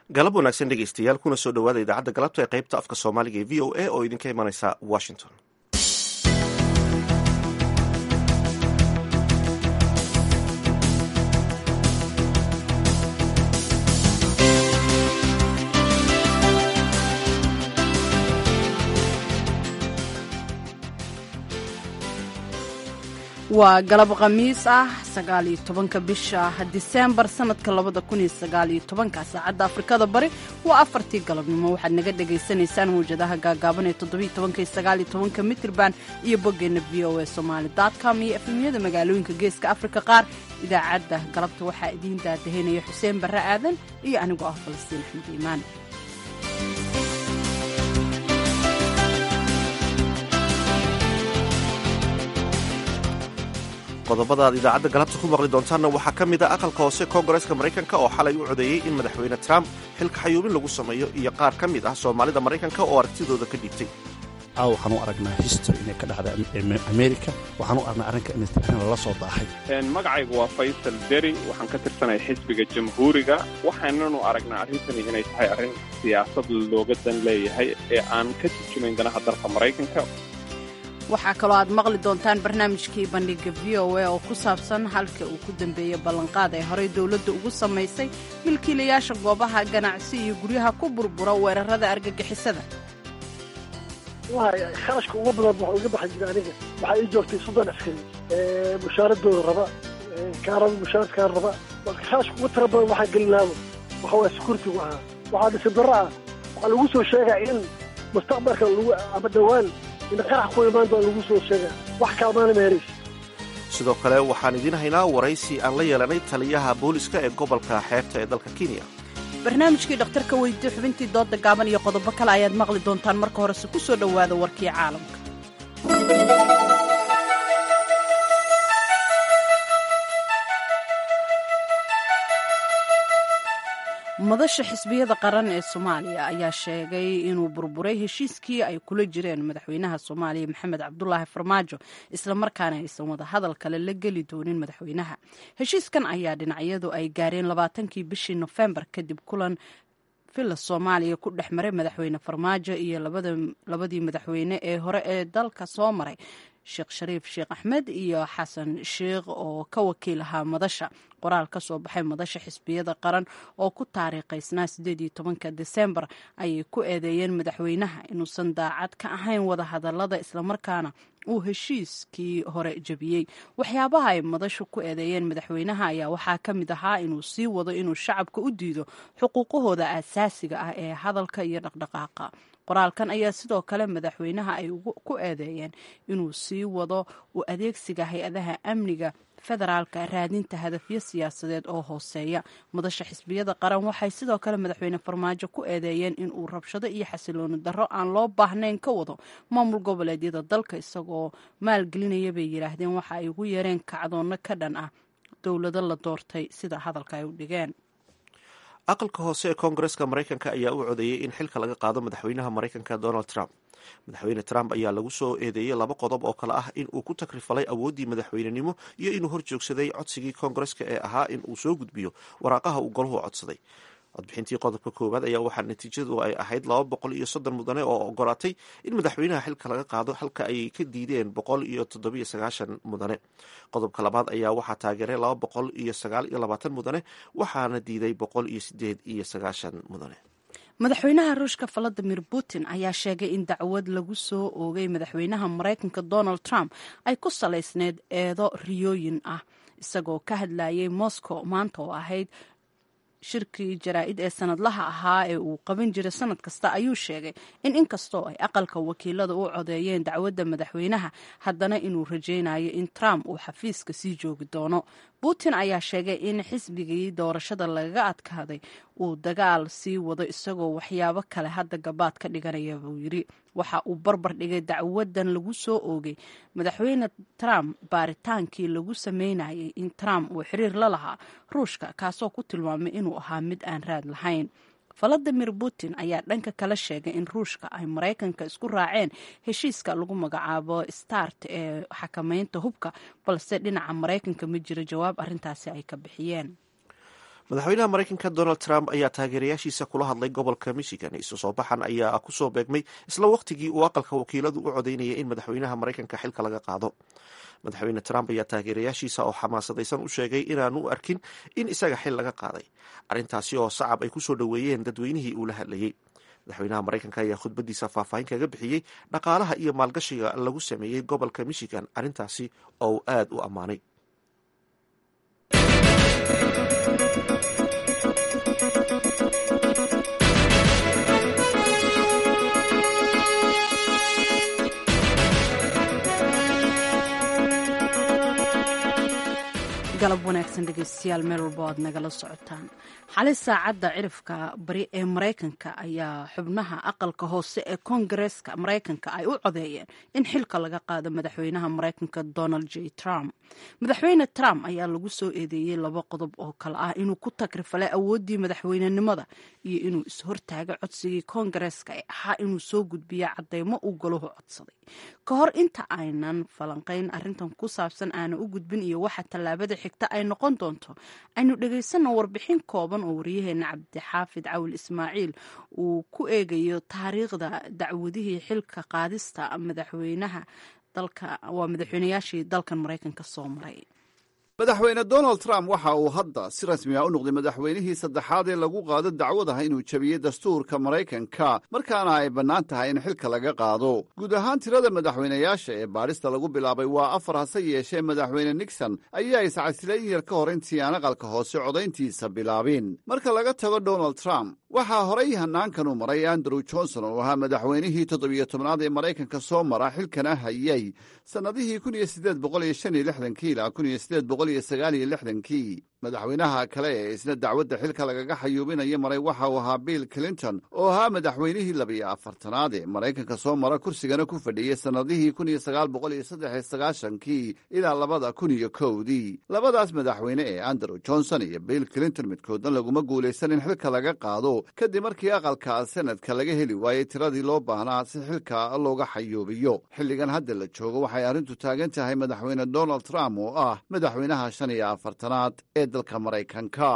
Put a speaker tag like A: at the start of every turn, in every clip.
A: galab wanaagsan dhegeystayaal kuna soo dhowaada idaacadda galabta ee qaybta afka soomaaliga ee v o a oo idinka imanaysa washington
B: waa galab khamiis ah sagaaliyo tobanka bisha diseembar sanadka labada kun iyo sagaaliyo tobanka saacadda afrikada bari waa afartii galabnimo waxaad naga dhagaysanaysaan mawjadaha gaagaaban ee toddobiyo tobanka iyo sagaaliyo tobanka mitrban iyo boggeenna v o a somaali com iyo efemyada magaalooyinka geeska afrika qaar idaacadda galabta waxaa idiin daadahaynaya xuseen barre aadan iyo anigoo ah falastiin axmed iimaan
A: qodobada aad idaacadda galabta ku maqli doontaanna waxaa ka mid a aqalka hoose koongareeska maraykanka oo xalay u codeeyey in madaxweyne trump xilka xayuubin lagu sameeyo iyo qaar ka mid ah soomaalida maraykanka oo aragtidooda ka dhiibtay
C: caaw waxaan u aragnaa history inay ka dhacda america waxaan u aragnaa arrinka in arrin lala soo daahay
D: magacaygu waa faysal deri waxaan ka tirsanahay xisbiga jamhuuriga waxaananu aragnaa arrintani inay tahay arrin siyaasad looga dan leeyahay ee aan ka turjumayn danaha dalka maraykanka
B: waxaa kaloo aad maqli doontaan barnaamijkii bandhiga v o a oo ku saabsan halka uu ku dambeeyey ballanqaad ay horey dowladda ugu samaysay milkiilayaasha goobaha ganacsi iyo guryaha ku burbura weerarada argagixisada
E: kharashka ugu badan waxa uga baxay jira aniga waxaa ii joogtay soddon askari mushaaradooda raba kaaraba mushaaradkaan raba marka kharashka ugu tira badan waxaa gelinaaba waxa waa sekuritigu ahaa waxaa dhisi darro ah waxaa lagu soo sheegaa in mustaqbalka lagu ama dhowaan
A: sidoo kale waxaan idiin haynaa waraysi aan la yeelanay taliyaha booliska ee gobolka xeebta ee dalka kenya
B: barnaamijkii dhakhtarka weydiye xubintii dooda gaaban iyo qodobo kale ayaad maqli doontaan marka horese ku soo dhowaada warkii caalamka madasha xisbiyada qaran ee soomaaliya ayaa sheegay inuu burburay heshiiskii ay kula jireen madaxweynaha soomaaliya maxamed cabdulaahi farmaajo islamarkaana aysan wada hadal kale la geli doonin madaxweynaha heshiiskan ayaa dhinacyadu ay gaareen labaatankii bishii nofembar kadib kulan villa soomaaliya ku dhex maray madaxweyne farmaajo iyo labadii madaxweyne ee hore ee dalka soo maray sheekh shariif sheekh axmed iyo xasan sheikh oo ka wakiil ahaa madasha qoraal ka soo baxay madasha xisbiyada qaran oo ku taariikhaysnaa sideed iyo tobanka desembar ayay ku eedeeyeen madaxweynaha inuusan daacad ka ahayn wada hadalada islamarkaana uu heshiiskii hore jebiyey waxyaabaha ay madashu ku eedeeyeen madaxweynaha ayaa waxaa ka mid ahaa inuu sii wado inuu shacabka u diido xuquuqahooda asaasiga ah ee hadalka iyo dhaqdhaqaaqa qoraalkan ayaa sidoo kale madaxweynaha ay ku eedeeyeen inuu sii wado u adeegsiga hay-adaha amniga federaalka raadinta hadafyo siyaasadeed oo hooseeya madasha xisbiyada qaran waxay sidoo kale madaxweyne farmaajo ku eedeeyeen inuu rabshado iyo xasilooni darro aan loo baahnayn ka wado maamul goboleedyada dalka isagoo maalgelinaya bay yidhaahdeen waxa ay ugu yeereen kacdoonno ka dhan ah dowlado la doortay sida hadalka ay u dhigeen
A: aqalka hoose ee koongareeska maraykanka ayaa u codeeyey in xilka laga qaado madaxweynaha maraykanka donald trump madaxweyne trump ayaa lagu soo eedeeyey laba qodob oo kale ah in uu ku takrifalay awooddii madaxweynenimo iyo inuu hor joogsaday codsigii koongareeska ee ahaa in uu soo gudbiyo waraaqaha uu golahu codsaday codbixintii qodobka koowaad ayaa waxaa natiijadu ay ahayd laba boqol iyo soddon mudane oo ogolaatay in madaxweynaha xilka laga qaado halka ay ka diideen boqol iyo toddobiyo sagaashan mudane qodobka labaad ayaa waxaa taageeray laba boqol iyo sagaal iyo labaatan mudane waxaana diiday boqol iyo sideed iyo sagaashan mudane
B: madaxweynaha ruushka valadimir putin ayaa sheegay in dacwad lagu soo oogay madaxweynaha maraykanka donald trump ay ku salaysneyd eedo riyooyin ah isagoo ka hadlayay moscow maanta oo ahayd shirkii jaraa-id ee sanadlaha ahaa ee uu qaban jiray sanad kasta ayuu sheegay in inkastoo ay aqalka wakiilada u codeeyeen dacwadda madaxweynaha haddana inuu rajaynayo in trump uu xafiiska sii joogi doono putin ayaa sheegay in xisbigii doorashada lagaga adkaaday uu dagaal sii wado isagoo waxyaabo kale hadda gabaad ka dhiganaya buu yidhi waxa uu barbar dhigay dacwadan lagu soo oogay madaxweyne trump baaritaankii lagu sameynayay in trump uu xiriir la lahaa ruushka kaasoo ku tilmaamay inuu ahaa mid aan raad lahayn valadimir putin ayaa dhanka kala sheegay in ruushka ay maraykanka isku raaceen heshiiska lagu magacaabo start ee xakameynta hubka balse dhinaca maraykanka ma jiro jawaab arintaasi ay ka bixiyeen
A: madaxweynaha maraykanka donald trump ayaa taageerayaashiisa kula hadlay gobolka michigan isu soo baxan ayaa kusoo beegmay isla waqtigii uu aqalka wakiiladu u codeynayay in madaxweynaha maraykanka xilka laga qaado madaxweyne trump ayaa taageerayaashiisa oo xamaasadaysan u sheegay inaanu u arkin in isaga xil laga qaaday arrintaasi oo sacab ay kusoo dhoweeyeen dadweynihii uu la hadlayey madaxweynaha maraykanka ayaa khudbadiisa faahfaahin kaga bixiyey dhaqaalaha iyo maalgashiga lagu sameeyey gobolka michigan arrintaasi oo uu aada u ammaanay
B: galab wanaagsan dhegeystayaal meel walba o aad nagala socotaan xali saacadda cirifka bari ee maraykanka ayaa xubnaha aqalka hoose ee koongareeska maraykanka ay u codeeyeen in xilka laga qaado madaxweynaha maraykanka donald j trump madaxweyne trump ayaa lagu soo eedeeyey laba qodob oo kale ah inuu ku tagrifalay awooddii madaxweynenimada iyo inuu is-hortaagay codsigii koongareeska ee ahaa inuu soo gudbiya cadeymo uu golahu codsaday ka hor inta aynan falanqayn arintan ku saabsan aana u gudbin iyo waxa tallaabada xigta ay noqon doonto aynu dhegaysanno warbixin kooban oo waryaheena cabdixaafid cawil ismaaciil uu ku eegayo taariikhda dacwadihii xilka qaadista madaxweynaha dalka waa madaxweynayaashii dalkan maraykanka soo maray
F: madaxweyne donald trump waxa uu hadda si rasmi ah u noqday madaxweynihii saddexaad ee lagu qaado dacwadaha inuu jebiyey dastuurka maraykanka markaana ay bannaan tahay in xilka laga qaado guud ahaan tirada madaxweynayaasha ee baadhista lagu bilaabay waa afar hase yeeshee madaxweyne nixon ayaa iscasilayn yar ka hor intii aan aqalka hoose codayntiisa bilaabin marka laga tago donald trump waxaa horay hanaankan u maray andrew johnson oo ahaa madaxweynihii toddobiyo tobnaad ee maraykanka soo mara xilkana hayay sannadihii kun iyo siddeed boqol iyo shan iyo lixdankii ilaa kun iyo siddeed boqol iyo sagaal iyo lixdankii madaxweynaha kale ee isna dacwadda xilka lagaga xayuubinaya maray waxa uu ahaa bill clinton oo ahaa madaxweynihii labiyo afartanaad ee maraykanka soo mara kursigana ku fadhiyey sannadihii kun iyo sagaal boqol iyo saddex iyo sagaashankii ilaa labada kun iyo kowdii labadaas madaxweyne ee andrew johnson iyo bill clinton midkoodna laguma guulaysan in xilka laga qaado kadib markii aqalka senadka laga heli waayey tiradii loo baahnaa si xilka looga xayuubiyo xilligan hadda la joogo waxay arrintu taagan tahay madaxweyne donald trump oo ah madaxweynaha shan iyo afartanaad ee dalka maraykanka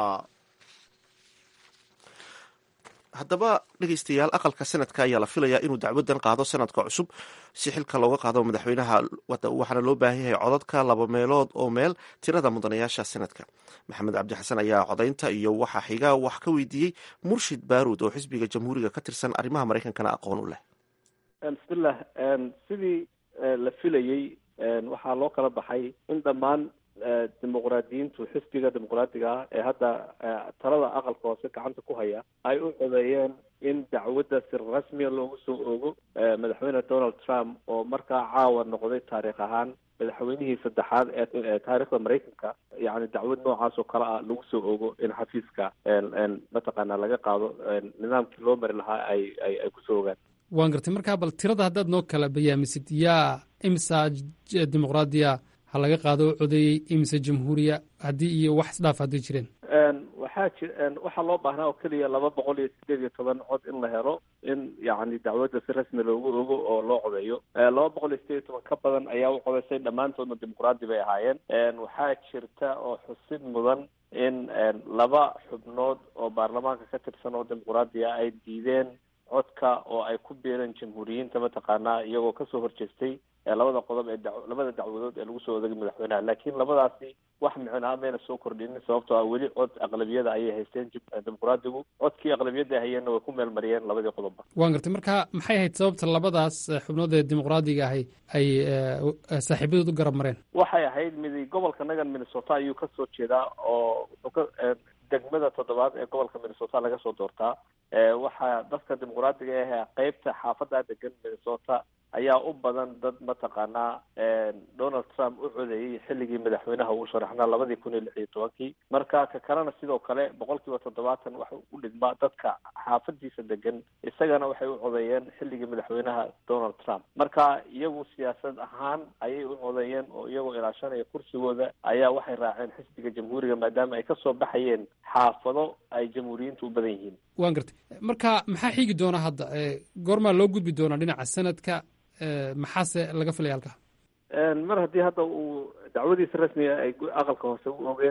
A: haddaba dhegeystayaal aqalka sanadka ayaa la filayaa inuu dacwadan qaado sanadka cusub si xilka looga qaado madaxweynaha waxaana loo baahan yahay codadka laba meelood oo meel tirada mudanayaasha sanadka maxamed cabdi xasan ayaa codaynta iyo waxa xiga wax ka weydiiyey murshid baaruud oo xisbiga jamhuuriga ka tirsan arrimaha maraykankana aqoon u leh
G: bismillah sidii la filayey waxaa loo kala baxay in dhammaan dimuqraadiyiintu xisbiga dimuqraadiga ah ee hadda talada aqalka hoose gacanta ku haya ay u codeeyeen in dacwadda si rasmiya loogu soo oogo madaxweyne donald trump oo markaa caawa noqday taariikh ahaan madaxweynihii saddexaad ee taariikhda maraykanka yani dacwad noocaas oo kale ah lagu soo ogo in xafiiska mataqaana laga qaado nidaamkii loo mari lahaa ay ay ay kusoo ogaan
H: waan gartay markaa bal tirada haddaad noo kala bayaamisid yaa imisa dimuqraadiya ha laga qaado oo codeeyey imise jamhuuriya haddii iyo wax isdhaaf hadday jireen
G: waxaa ji waxaa loo baahnaa oo keliya laba boqol iyo sideed iyo toban cod in la helo in yacni dacwadda si rasmi loogu ogo oo loo codeeyo laba boqol iyo sideed iyo toban ka badan ayaa u codeysay dhammaantoodna dimuqraadi bay ahaayeen waxaa jirta oo xusid mudan in laba xubnood oo baarlamaanka ka tirsan oo dimuqraadi ah ay diideen codka oo ay ku biireen jamhuuriyiinta mataqaanaa iyagoo kasoo horjeestay labada qodob ee da labada dacwadood ee lagu soo odagay madaxweynaha laakiin labadaasi wax micnaa mayna soo kordhinin sababtoo ah weli cod aqlabiyada ayay haysteen dimuqraadigu codkii aqlabiyadda hayeenna way ku meel mariyeen labadii qodobba
H: waan gartay marka maxay ahayd sababta labadaas xubnood ee dimuqraadiga ahay ay saaxiibadood u garab mareen
G: waxay ahayd midi gobolka nagan minnesota ayuu kasoo jeedaa oo wuxuu ka degmada toddobaad ee gobolka minnesota laga soo doortaa waxaa dadka dimuqraadiga ah qeybta xaafadda degan minnesota ayaa u badan dad mataqaanaa donald trump u codeeyey xilligii madaxweynaha uu sharaxnaa labadii kun iyo lix iyo tobankii marka ka kalena sidoo kale boqol kiiba toddobaatan waxa u dhigmaa dadka xaafadiisa degan isagana waxay u codeeyeen xilligii madaxweynaha donald trump marka iyagu siyaasad ahaan ayay u codeeyeen oo iyagoo ilaashanaya kursigooda ayaa waxay raaceen xisbiga jamhuuriga maadaama ay kasoo baxayeen xaafado ay jamhuuriyiintu u badan yihiin
H: waan gartay marka maxaa xigi doona hadda goormaa loo gudbi doonaa dhinaca sanadka maxaase laga filaya halkaa
G: mar haddii hadda uu dacwadiisa rasmiga ay aqalka hoose u ogeen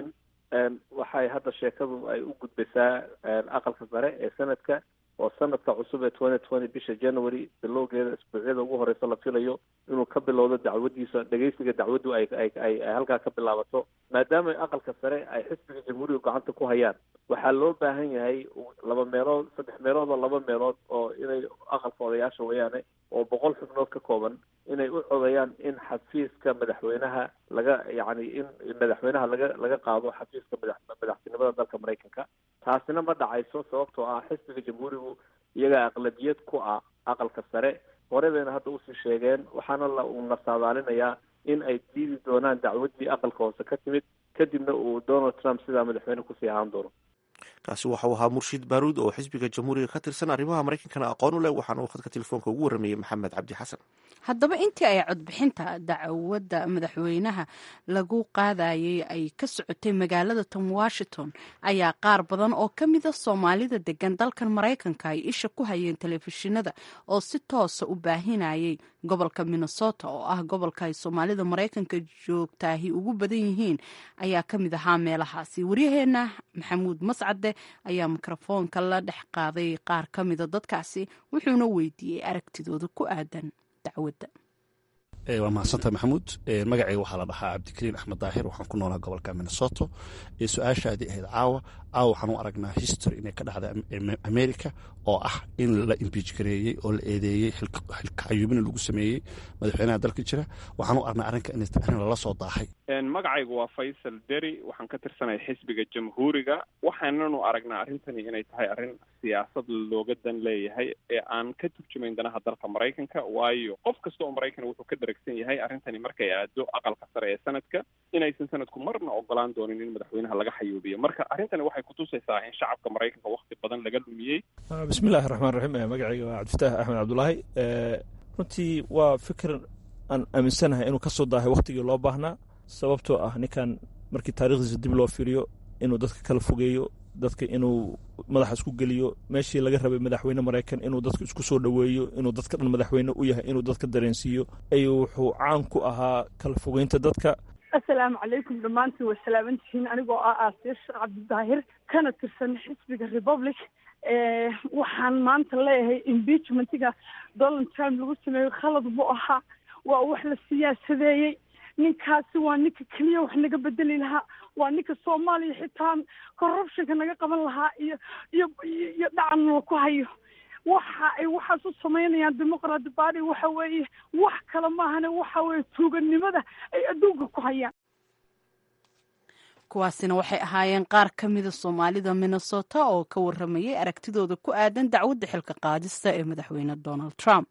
G: waxay hadda sheekadu ay u gudbaysaa aqalka sare ee sanadka oo sanadka cusub ee twenty twenty bisha january bilowgeeda isbuucyada ugu horeysa la filayo inuu ka bilowdo dacwadiisa dhegeysiga dacwaddu ay ay ay halkaa ka bilaabato maadaama aqalka sare ay xisbiga jamhuuriga gacanta ku hayaan waxaa loo baahan yahay laba meelood saddex meelood oo laba meelood oo inay aqalka odayaasha weeyaane oo boqol xubnood ka kooban inay u codayaan in xafiiska madaxweynaha laga yacni in madaxweynaha laga laga qaado xafiiska madax madaxtinimada dalka maraykanka taasina ma dhacayso sababtoo ah xisbiga jamhuurigu iyagaa aqlabiyad ku ah aqalka sare hore bayna hadda usii sheegeen waxaana la uuna saadaalinayaa in ay diidi doonaan dacwaddii aqalka hoose ka timid kadibna uu donald trump sidaa madaxweyne kusii ahaan doono
A: kaasi waxau ahaa murshiid baaruud oo xisbiga jamhuuriga ka tirsan arrimaha maraykankana aqoon u leh waxaana uu khadka telefoonka ugu warramayey maxamed cabdi xasan
B: haddaba intii ay codbixinta dacwadda madaxweynaha lagu qaadayay ay ka socotay magaalada tom washington ayaa qaar badan oo ka mida soomaalida degan dalkan maraykanka ay isha ku hayeen telefishinada oo si toosa u baahinayay gobolka minnesota oo ah gobolka ay soomaalida maraykanka joogtaahi ugu badan yihiin ayaa ka mid ahaa meelahaasi waryaheena maxamuud mascade ayaa mikrofoonka la dhex qaaday qaar ka mida dadkaasi wuxuuna weydiiyey aragtidooda ku aadan dacwadda
C: waa mahadsantaha maxamuud magacayga waxaa la dhahaa cabdikariin axmed daahir waxaan ku noolaa gobolka minnesoto su-aashaadii ahayd caawa caawa waxaan u aragnaa history inay ka dhacda america oo ah in la imbiij gareeyey oo la eedeeyey xilkacayuubina lagu sameeyey madaxweynaha dalka jira waxaan u aragnaa arrinka in arrin lala soo daahay
D: magacaygu waa faysal deri waxaan ka tirsanay xisbiga jamhuuriga waxaananu aragnaa arrintani inay tahay arrin siyaasad looga dan leeyahay ee aan ka turjumayn danaha dalka maraykanka waayo qof kasta oo maraykan wuxuu ka daragsan yahay arrintani markay aado aqalka sare ee sanadka inaysan sanadku marna ogolaan doonin in madaxweynaha laga xayuubiyo marka arrintani waxay kutusaysaa in shacabka maraykanka wakti badan laga lumiyey
I: bismillahi raxmaan raxiim magacayga waa cabdifataah axmed cabdulaahi runtii waa fikir aan aaminsanahay inuu kasoo daahay waktigii loo baahnaa sababtoo ah ninkan markii taarikhdiisa dib loo fiiriyo inuu dadka kala fogeeyo dadka inuu madaxa isku geliyo meeshii laga rabay madaxweyne maraykan inuu dadka isku soo dhoweeyo inuu dadka dhan madaxweyne u yahay inuu dadka dareensiiyo ayuu wuxuu caan ku ahaa kala fogeynta dadka
J: assalaamu calaykum dhammaantiin way salaamantihiin anigoo ah aasiya sheekh cabdidaahir kana tirsan xisbiga republic waxaan maanta leeyahay impeachmentiga donald trump lagu sameeyo khalad buu ahaa waa wax la siyaasadeeyey ninkaasi waa ninka keliya wax naga bedeli lahaa waa ninka soomaaliya xitaa corruptionka naga qaban lahaa iyo iyo iyo dhacan la ku hayo waxa ay waxaas u samaynayaan demoqrat party waxa weeye wax kale maahane waxa weeye tuuganimada ay adduunka ku hayaan
B: kuwaasina waxay ahaayeen qaar ka mida soomaalida minnesota oo ka waramayay aragtidooda ku aadan dacwadda xilka qaadista ee madaxweyne donald trump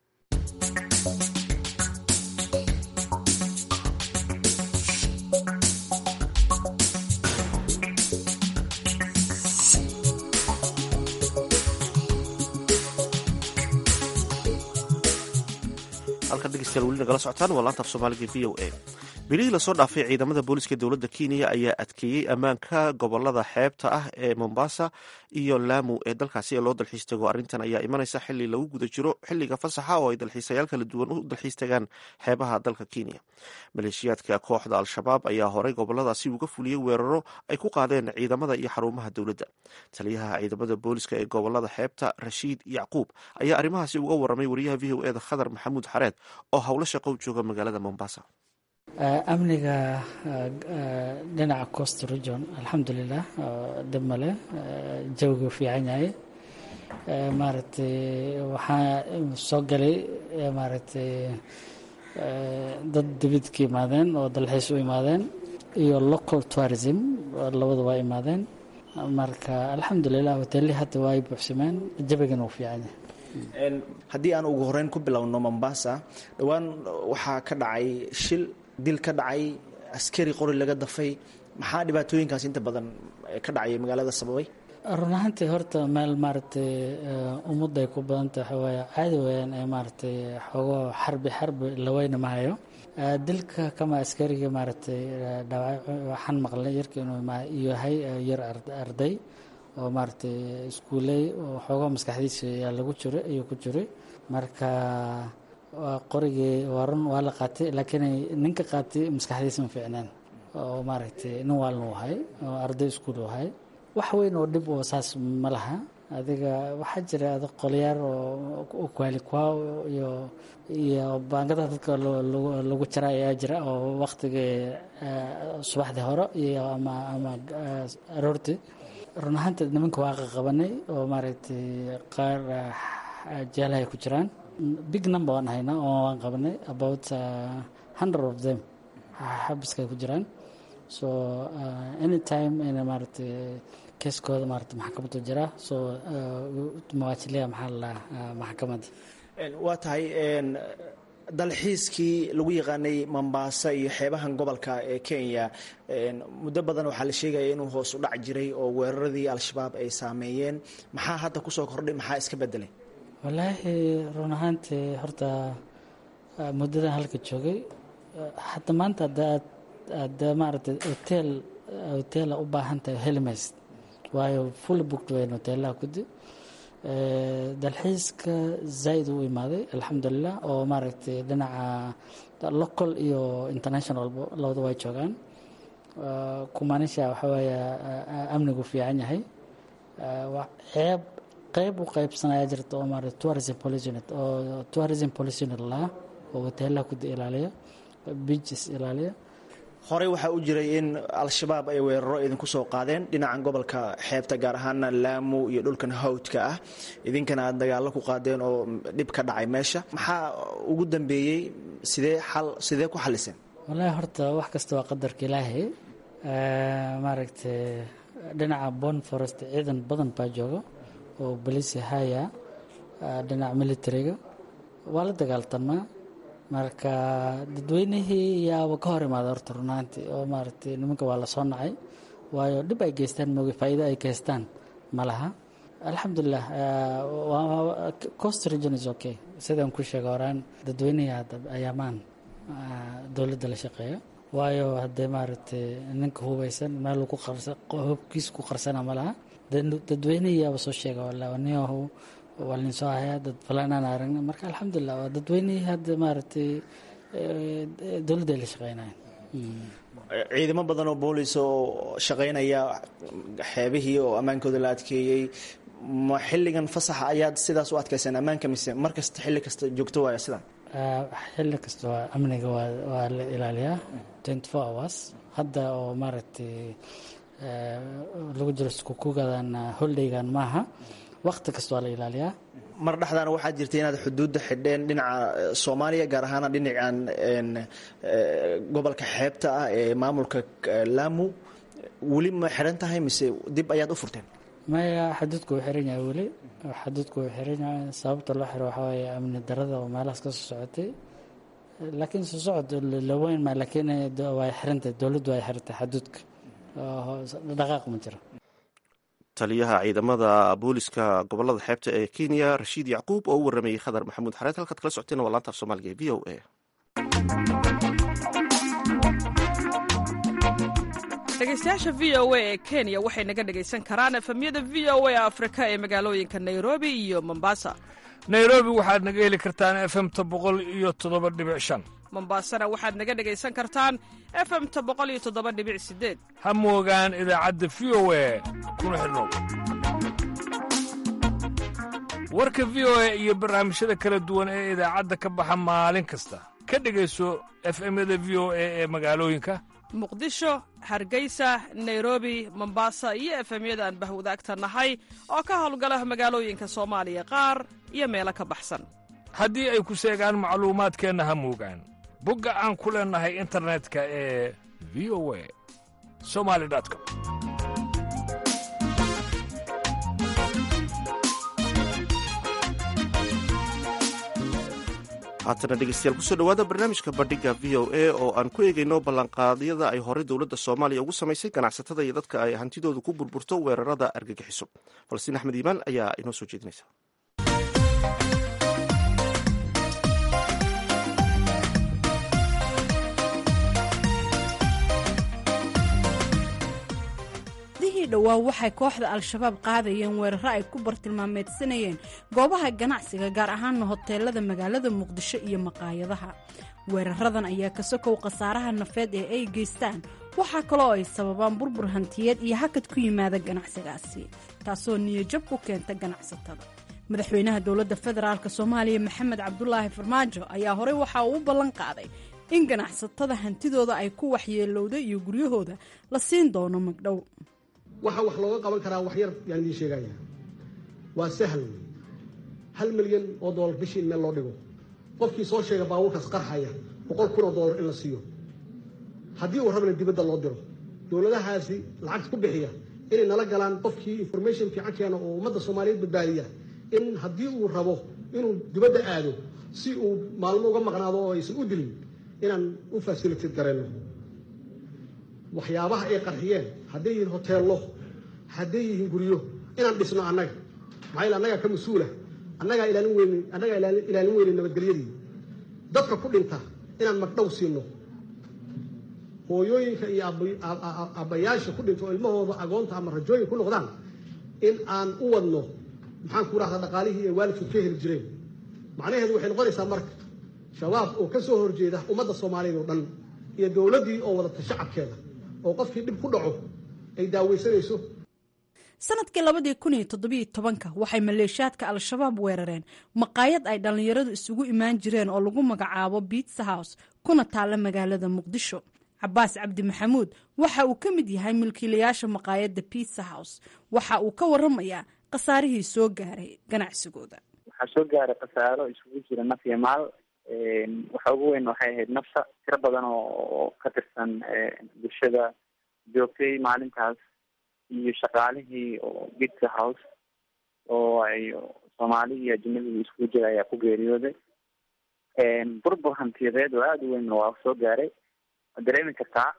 A: halkan dhegeystayaal weli nagala socotaan waa laanta af soomaaliga v o a bilihii lasoo dhaafay ciidamada booliska dowladda kenya ayaa adkeeyey ammaanka gobolada xeebta ah ee mombasa iyo laamu ee dalkaasi ee loo dalxiis tago arrintan ayaa imanaysa xili lagu guda jiro xiliga fasaxa oo ay dalxiisayaal kala duwan u dalxiis tagaan xeebaha dalka kenya maleeshiyaadka kooxda al-shabaab ayaa horey goboladaasi uga fuliyey weeraro ay ku qaadeen ciidamada iyo xarumaha dowladda taliyaha ciidamada booliska ee gobolada xeebta rashiid yacquub ayaa arrimahaasi uga waramay wariyaha v o eda khadar maxamuud xareed oo howlo shaqo jooga magaalada mombasa
K: amniga dhinaca coast region alxamdulilah dib male jawigu fiican yahay maaragtay waxaa soo galay maaragtay dad dibid ka imaadeen oo dalxiis u imaadeen iyo local tourism labadu waa imaadeen marka alxamdulilah hoteelii hadda waa ay buuxsameen jabigana uu fiican yahay
L: haddii aan ugu horeyn ku bilowno mombasa dhowaan waxaa ka dhacay shil dil ka dhacay askari qori laga dafay maxaa dhibaatooyinkaas inta badan ka dhacaya magaalada sababay
K: run ahaantii horta meel maaragtay ummadda ay ku badan tahay waaye caadi weyaan ee maaragtay xoogo xarbi xarbi laweyna ma hayo dilka kama askariga maaragtay dhaawac waxaan maqlay yarka inuu yahay yar arday oo maaragtay iskuuley oo xoogo maskaxdiisa ayaa lagu jiray ayuu ku jiray marka qorigii waa run waa la qaatay laakiin ninka qaatay maskaxdiisa ma fiicneen oo maaragtay nin waalna u ahay oo arday iskuul u ahay wax weyn oo dhib oo saas ma laha adiga waxaa jira adig qolyaar oo kwaalikwa iyo iyo baangada dadka lagu jara ayaa jira oo waktigii subaxdii hore iyo ama ama aroortii run ahaanteed nimanka waa qaqabanay oo maaragtay qaar jeelahay ku jiraan big number waan haynaa oo waan qabanay about hundred of them xabiskay ku jiraan so anytime ina maaragtay keeskooda maarata maxkamaddu jira soo mawaajiliya maxaa la maxkamadda
L: waa tahay dalxiiskii lagu yaqaanay mombasa iyo xeebahan gobolka ee kenya muddo badan waxaa la sheegaya inuu hoos u dhac jiray oo weeraradii al-shabaab ay saameeyeen maxaa hadda kusoo kordhay maxaa iska bedelay
K: wallaahi run ahaantii horta muddadan halka joogay hadda maanta adaad aada maaragtay hotel hotela u baahan tahay helimayst waayo full booked weyn hotelaha kudi dalxiiska zaaid u imaaday alxamdulilah oo maaragtay dhinaca local iyo international labada way joogaan kumaanisha waxaa weeye amnigu fiican yahay ceeb qeyb u qeybsanaya jirta oo maarata tourism policy unit oo tourism policy unit laha oo hotelaha kudi ilaaliya beaches ilaaliya
L: horey waxaa u jiray in al-shabaab ay weeraro idinku soo qaadeen dhinacan gobolka xeebta gaar ahaana laamu iyo dhulkan hawdka ah idinkana aad dagaallo ku qaadeen oo dhib ka dhacay meesha maxaa ugu dambeeyey sidee xal sidee ku xaliseen
K: wallaahi horta wax kasta waa qadarka ilaahay maaragtay dhinaca bon forest ciidan badan baa jooga oo bolisi haya dhinaca militariga waa la dagaaltamaa marka dadweynihii yaaba ka hor imaada horta runaantii oo maaragtay nimanka waa la soo nacay waayo dhib ay geystaan mooge faa'iido ay geystaan ma laha alxamdulilah cost region is okay sidaan ku sheega horaan dadweynihii hadda ayaamaan dowladda la shaqeeya waayo haddee maaragtay ninka hubaysan meel ku qarsa hubkiis ku qarsana ma laha dadweynihii yaaba soo sheega wala niyahu waa lin soo hayaa dad falanaan aragna marka alxamdulilah waa dadweynihii hadda maaragtay dowladda ay la shaqeynayan
L: ciidamo badan oo boolis oo shaqeynaya xeebihii oo ammaankooda la adkeeyey ma xilligan fasaxa ayaad sidaas u adkayseen ammaanka mise mar kasta xilli kasta joogto waaya sidan
K: xilli kasta waa amniga waa la ilaaliyaa twenty four hours hadda oo maaragtay lagu jiro iskukugadan holdaygan maaha waqti kasta waa la ilaaliyaa
L: mar dhexdaana waxaa jirtay inaad xuduudda xidheen dhinaca soomaaliya gaar ahaana dhinacan gobolka xeebta ah ee maamulka laamu weli ma xidhan tahay mise dib ayaad u furteen
K: maya xaduudku wuu xiran yahay weli xaduudku wuu xiran yahay sababta loo xiro waxaa weeye amni darada oo meelahaas ka soo socotay laakiin soo socod laweyn ma laakiin way xirantahay dowladdu way xirantay xaduudka dhaqaaq ma jiro
A: taliyaha ciidamada booliska gobolada xeebta ee kenya rashiid yacquub oo u waramayey khadar maxamuud xareed halkaad kala socoteen waa laanta af soomaaliga ee v o a
M: dhegeystayaasha v o a ee kenya waxay naga dhegaysan karaan efemyada v o a afrika ee magaalooyinka nairobi iyo mombasa
N: nairobi waxaad naga heli kartaan efemta boqol iyo toddoba dhibic shan
M: mombasana waxaad naga dhegaysan kartaan efemta boqol iyo toddoba dhibic sideed
N: ha moogaan idaacadda v o a kuna xidhnow warka v o a iyo barnaamijyada kala duwan ee idaacadda ka baxa maalin kasta ka dhegayso efemyada v o a ee magaalooyinka
M: muqdisho hargeysa nairobi mombasa iyo efemyada aan bahwadaagta nahay oo ka howlgala magaalooyinka soomaaliya qaar iyo meelo ka baxsan
N: haddii ay ku seegaan macluumaadkeenna ha moogaan bogga aan ku leennahay internetka ee v o a somali com
A: haatana dhegeystayaal kusoo dhowaada barnaamijka bandhiga v o a oo aan ku eegayno ballanqaadyada ay horey dowladda soomaaliya ugu samaysay ganacsatada iyo dadka ay hantidoodu ku burburto weerarada argagixiso falastiin axmed iimaan ayaa inoo soo jeedinaysa
B: dihii dhowaa waxay kooxda al-shabaab qaadayeen weeraro ay ku bartilmaameedsanayeen goobaha ganacsiga gaar ahaana hoteelada magaalada muqdisho iyo maqaayadaha weeraradan ayaa ka sokow khasaaraha nafeed ee ay geystaan waxaa kaloo ay sababaan burbur hantiyeed iyo hakad ku yimaada ganacsigaasi taasoo niyajab ku keenta ganacsatada madaxweynaha dowladda federaalk soomaaliya maxamed cabdulaahi farmaajo ayaa horey waxa uu u ballan qaaday in ganacsatada hantidooda ay ku waxyeelowda iyo guryahooda la siin doono magdhow
O: waxa wax looga qaban karaa wax yar yaan idiin sheegaya waa sahal hal milyan oo doolar bishii in meel loo dhigo qofkii soo sheega baabuurkaas qarxaya boqol kun oo doolar in la siiyo haddii uu rabana dibadda loo diro dowladahaasi lacagta ku bixiya inay nala galaan qofkii information fiican keena oo ummadda soomaaliyeed badbaadiya in haddii uu rabo inuu dibadda aado si uu maalmo uga maqnaado oo aysan u dilin inaan u fasilitad garayno waxyaabaha ay qarxiyeen hadday yihiin hoteello hadday yihiin guryo inaan dhisno annaga maxaa yeel annagaa ka mas-uula annagaa ilaalin weyne annagaa ilaalin weyne nabadgelyadii dadka ku dhinta inaan magdhow siino hooyooyinka iyo aabbayaasha ku dhinta oo ilmahooda agoonta ama rajooyin ku noqdaan in aan u wadno maxaan ku rahdaa dhaqaalihii ay waalidkood ka heli jireen macnaheedu waxay noqonaysaa marka shabaab oo ka soo horjeeda ummadda soomaaliyeed oo dhan iyo dowladdii oo wadata shacabkeeda oo qofkii dhib ku dhaco ay daaweysanayso
B: sanadkii labadii kun iyo toddobiyo tobanka waxay maleeshiyaadka al-shabaab weerareen maqaayad ay dhallinyaradu isugu imaan jireen oo lagu magacaabo biitsa house kuna taalla magaalada muqdisho cabaas cabdi maxamuud waxa uu ka mid yahay milkiilayaasha maqaayadda biitsa house waxa uu ka waramayaa khasaarihii soo gaaray ganacsigooda
P: waxaa soo gaaray khasaaro isugu jira naf iyo maal waxa ugu weyn waxay ahayd nafta tiro badan oo ka tirsan bulshada joogtay maalintaas iyo shaqaalihii oo bitsa house oo ay soomaali iyo ajnabigii iskugu jira ayaa ku geeriyooday burbur hantiyadeed oo aada u weyn waa soo gaaray waad dareemi kartaa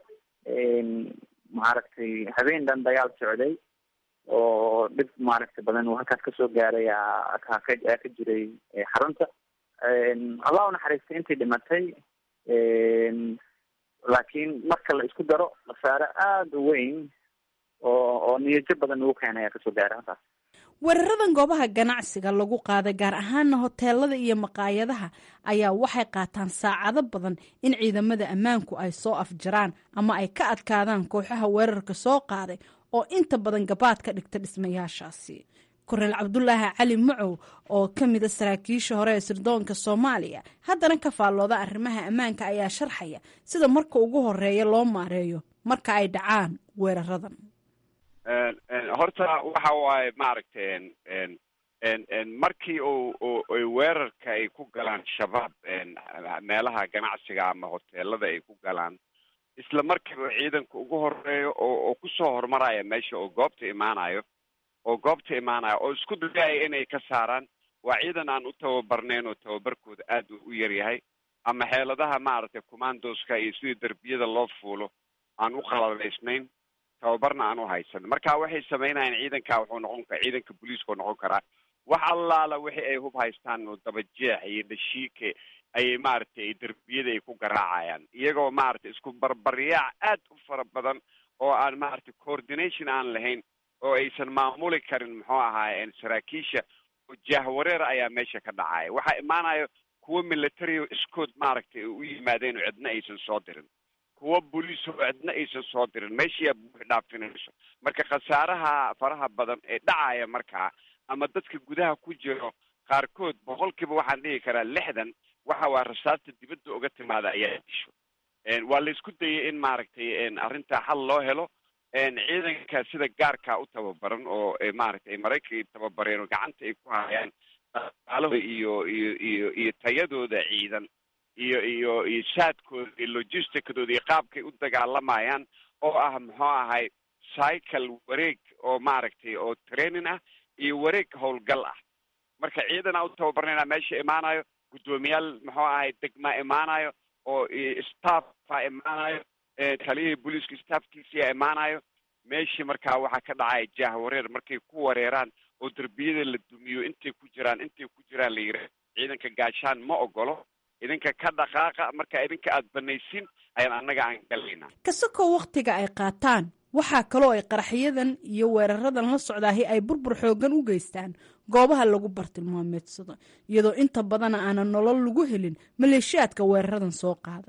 P: maaragtay habeen dhan dagaal socday oo dhib maaragtay badan uu halkaas kasoo gaaray aa ka jiray xarunta allah u naxariistay intii dhimatay laakiin marka la isku daro khasaare aada u weyn oo oo niyajo badan ugu keenay ayaa kasoo gaaray halkaas
B: weeraradan goobaha ganacsiga lagu qaaday gaar ahaana hoteelada iyo maqaayadaha ayaa waxay qaataan saacado badan in ciidamada ammaanku ay soo afjaraan ama ay ka adkaadaan kooxaha weerarka soo qaaday oo inta badan gabaad ka dhigta dhismayaashaasi korneel cabdulaahi cali macow oo ka mida saraakiisha hore ee sirdoonka soomaaliya haddana ka faallooda arrimaha ammaanka ayaa sharxaya sida marka ugu horeeya loo maareeyo marka ay dhacaan weeraradan
Q: horta waxa waaye maaragtay markii u ay weerarka ay ku galaan shabaab meelaha ganacsiga ama hoteelada ay ku galaan isla markiiba ciidanka ugu horeeyo oo oo kusoo horumaraya meesha oo goobta imaanayo oo goobta imaanaya oo isku dayaya inay ka saaraan waa ciidan aan u tababarnayn oo tababarkooda aad u yar yahay ama xeeladaha maaragtay commandoska iyo sidii derbiyada loo fuulo aan u qaladaysnayn tababarna aan u haysan marka waxay samaynayaan ciidanka wuxuu noqon kara ciidanka booliiska noqon karaa wax allaala wixii ay hub haystaan oo dabajeex iyo dhashiike ayay maaragtay derbiyada ay ku garaacayaan iyagoo maaragtay isku barbaryaac aad u fara badan oo aan maaragtay coordination aan lahayn oo aysan maamuli karin muxuu ahaaye saraakiisha oo jaahwareer ayaa meesha ka dhacaya waxaa imaanayo kuwo military iskood maaragtay u yimaadeen oo cidna aysan soo dirin kuwo boliis oo cidna aysan soo dirin meeshiyaa buux dhaafinayso marka khasaaraha faraha badan ee dhacaya markaa ama dadka gudaha ku jiro qaarkood boqolkiiba waxaan dhihi karaa lixdan waxa waa rasaasta dibadda uga timaada ayaa disho waa la isku dayay in maaragtay arrintaa xal loo helo ciidanka sida gaarkaa u tababaran oo maaragtay maraykanka tababareen oo gacanta ay ku hayaan dhaqaalahooda iyo iyo iyo iyo tayadooda ciidan iyo iyo iyo saadkooda iyo logisticadooda iyo qaabkay u dagaalamayaan oo ah muxuu ahay cycle wareeg oo maaragtay oo training ah iyo wareeg howlgal ah marka ciidanaa u tababarnayna meesha imaanayo guddoomiyaal muxuu ahay degmaa imaanayo oo staffa imaanayo taliyihii booliiska staffkiisiyaa imaanayo meeshii markaa waxaa ka dhacaya jaahwareer markay ku wareeraan oo derbiyada la dumiyo intay ku jiraan intay ku jiraan la yidhaah ciidanka gaashaan ma ogolo idinka ka dhaqaaqa marka idinka aada banaysin ayaan annaga aan galaynaa
B: kasakoo wakhtiga ay qaataan waxaa kaloo ay qaraxyadan iyo weeraradan la socdaahi ay burbur xoogan u geystaan goobaha lagu bartilmaameedsado iyadoo inta badana aanan nolol lagu helin maleeshiyaadka weeraradan soo qaada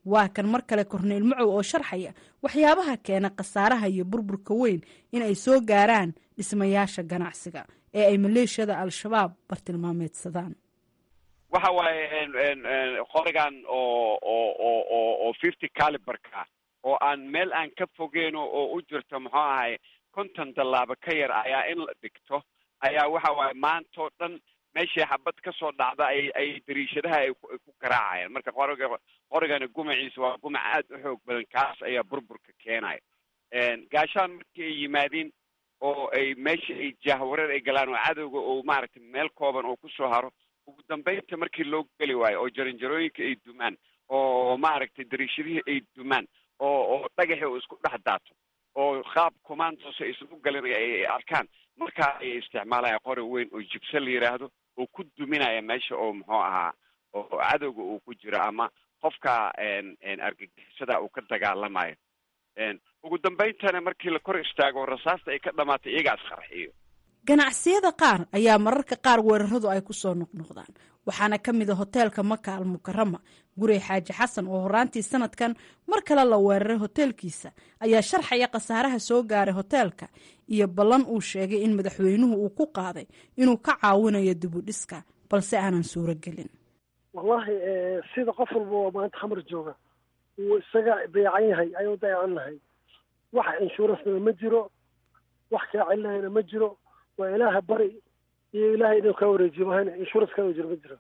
B: waa kan mar kale korneyl macow oo sharxaya waxyaabaha keena khasaaraha iyo burburka weyn in ay soo gaaraan dhismayaasha ganacsiga ee ay maleeshiyada al-shabaab bartilmaameedsadaan
Q: waxa waaye qorigan oo oo oo oo oo fifty caliberka oo aan meel aan ka fogeyno oo u jirto muxuu ahay konton tallaabo ka yar ayaa in la dhigto ayaa waxa waaye maantao dhan meeshii xabad ka soo dhacda ay ay dariishadaha ay ku garaacayaan marka qoriga qorigani gumaciisa waa gumac aad u xoog badan kaas ayaa burburka keenaya gaashaan markii ay yimaadiin oo ay meeshii ay jahwareer ay galaan oo cadowga oo maaragtay meel kooban oo kusoo haro ugu dambeynta markii loo geli waayo oo jaranjarooyinka ay dumaan oo maaragtay dariishadihii ay dumaan oo oo dhagaxii oo isku dhex daato oo qaab commandos ay isugu galin ay arkaan markaa ay isticmaalaya qori weyn oo jibse la yidhaahdo oo ku duminaya meesha oo muxuu ahaa oo cadowga uu ku jiro ama qofka argagixisada uu ka dagaalamayo ugu dambeyntana markii la kor istaago rasaasta ay ka dhamaatay iyagaas qarxiyo
B: ganacsiyada qaar ayaa mararka qaar weeraradu ay ku soo noqnoqdaan waxaana ka mid a hoteelka maka al mukarama gurey xaaji xasan oo horaantii sanadkan mar kale la weeraray hoteelkiisa ayaa sharxaya khasaaraha soo gaaray hoteelka iyo ballan uu sheegay in madaxweynuhu uu ku qaaday inuu ka caawinayo dibudhiska balse aanan suuro gelin
E: wallahi sida qof walba oo maanta khamar jooga uu isaga dayacan yahay ayuu dayacan nahay wax inshuuransna ma jiro wax kaa celinahayna ma jiro waa ilaaha bari iyo ilaahay inuu kaa wareejiyo mahayna insurance kaa jiro ma jiro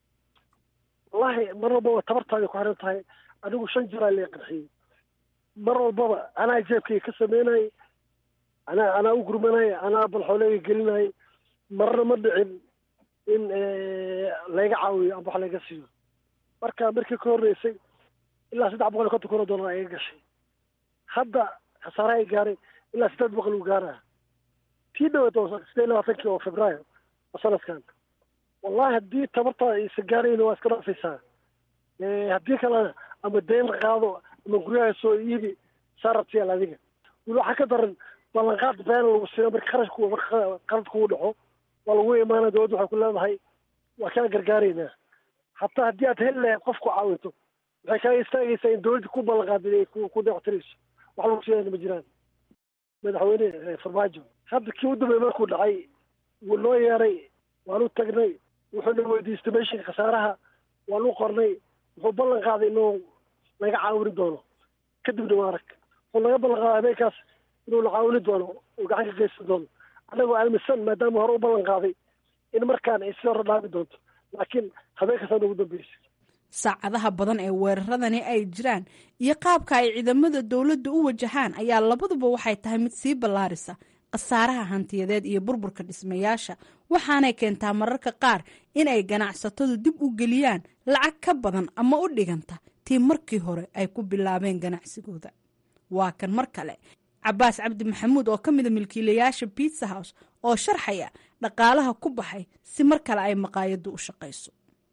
E: wallahi mar walbaba tabartaada ku xiran tahay anigu shan jiraa lee qarxiyey mar walbaba anaa jeebkayga ka sameynayay anaa anaa u gurmanaya anaa balxooleega gelinayay marna ma dhicin in layga caawiyo amba wax layga siiyo marka markii ka horreysay ilaa saddex boqol iyo konton kun oo dollar ayaga gashay hadda khasaaraha ay gaaray ilaa siddeed boqol uu gaaraa tii dhaweed oo sideed labaatankii oo februaayo oo sanadkan wallahi haddii tabartaada aysan gaarayna waa iska dhaafaysaa haddii kalena ama deen qaado ama guryaha soo iibi saarabtiyaal adiga weli waxaa ka daran ballanqaad been lagu siiyo marka kharashku marka qalad kugu dhaco waa lagu imaana dowladda waxay ku leedahay waa kaa gargaaraynaa hataa haddii aad heli lahayd qof ku caawinto waxay kaaga istaagaysaa in dowladda ku ballanqaadin ay ku deectirayso wax lagu siiyana ma jiraan madaxweyne farmaajo hadda kii u dambeey markuu dhacay wuu noo yeeray waanu tagnay wuxuuna weydiistay meeshii khasaaraha waanu qornay wuxuu ballan qaaday inuu naga caawini doono kadibna waa arag wuxuu naga ballan qaaday habeenkaas inuu na caawini doono uu gacan ka geysan doono annagoo aaminsan maadaama hore u ballan qaaday in markaan ay sii hore dhaami doonto laakiin habeenkaasaan ugu dambeysay
B: saacadaha badan ee weeraradani ay jiraan iyo qaabka ay ciidamada dowladda u wajahaan ayaa labaduba waxay tahay mid sii ballaarisa khasaaraha hantiyadeed iyo burburka dhismayaasha waxaanay keentaa mararka qaar in ay ganacsatadu dib u geliyaan lacag ka badan ama u dhiganta tii markii hore ay ku bilaabeen ganacsigooda waa kan mar kale cabaas cabdi maxamuud oo ka mida milkiilayaasha biitsa house oo sharxaya dhaqaalaha ku baxay si mar kale ay maqaayaddu u shaqayso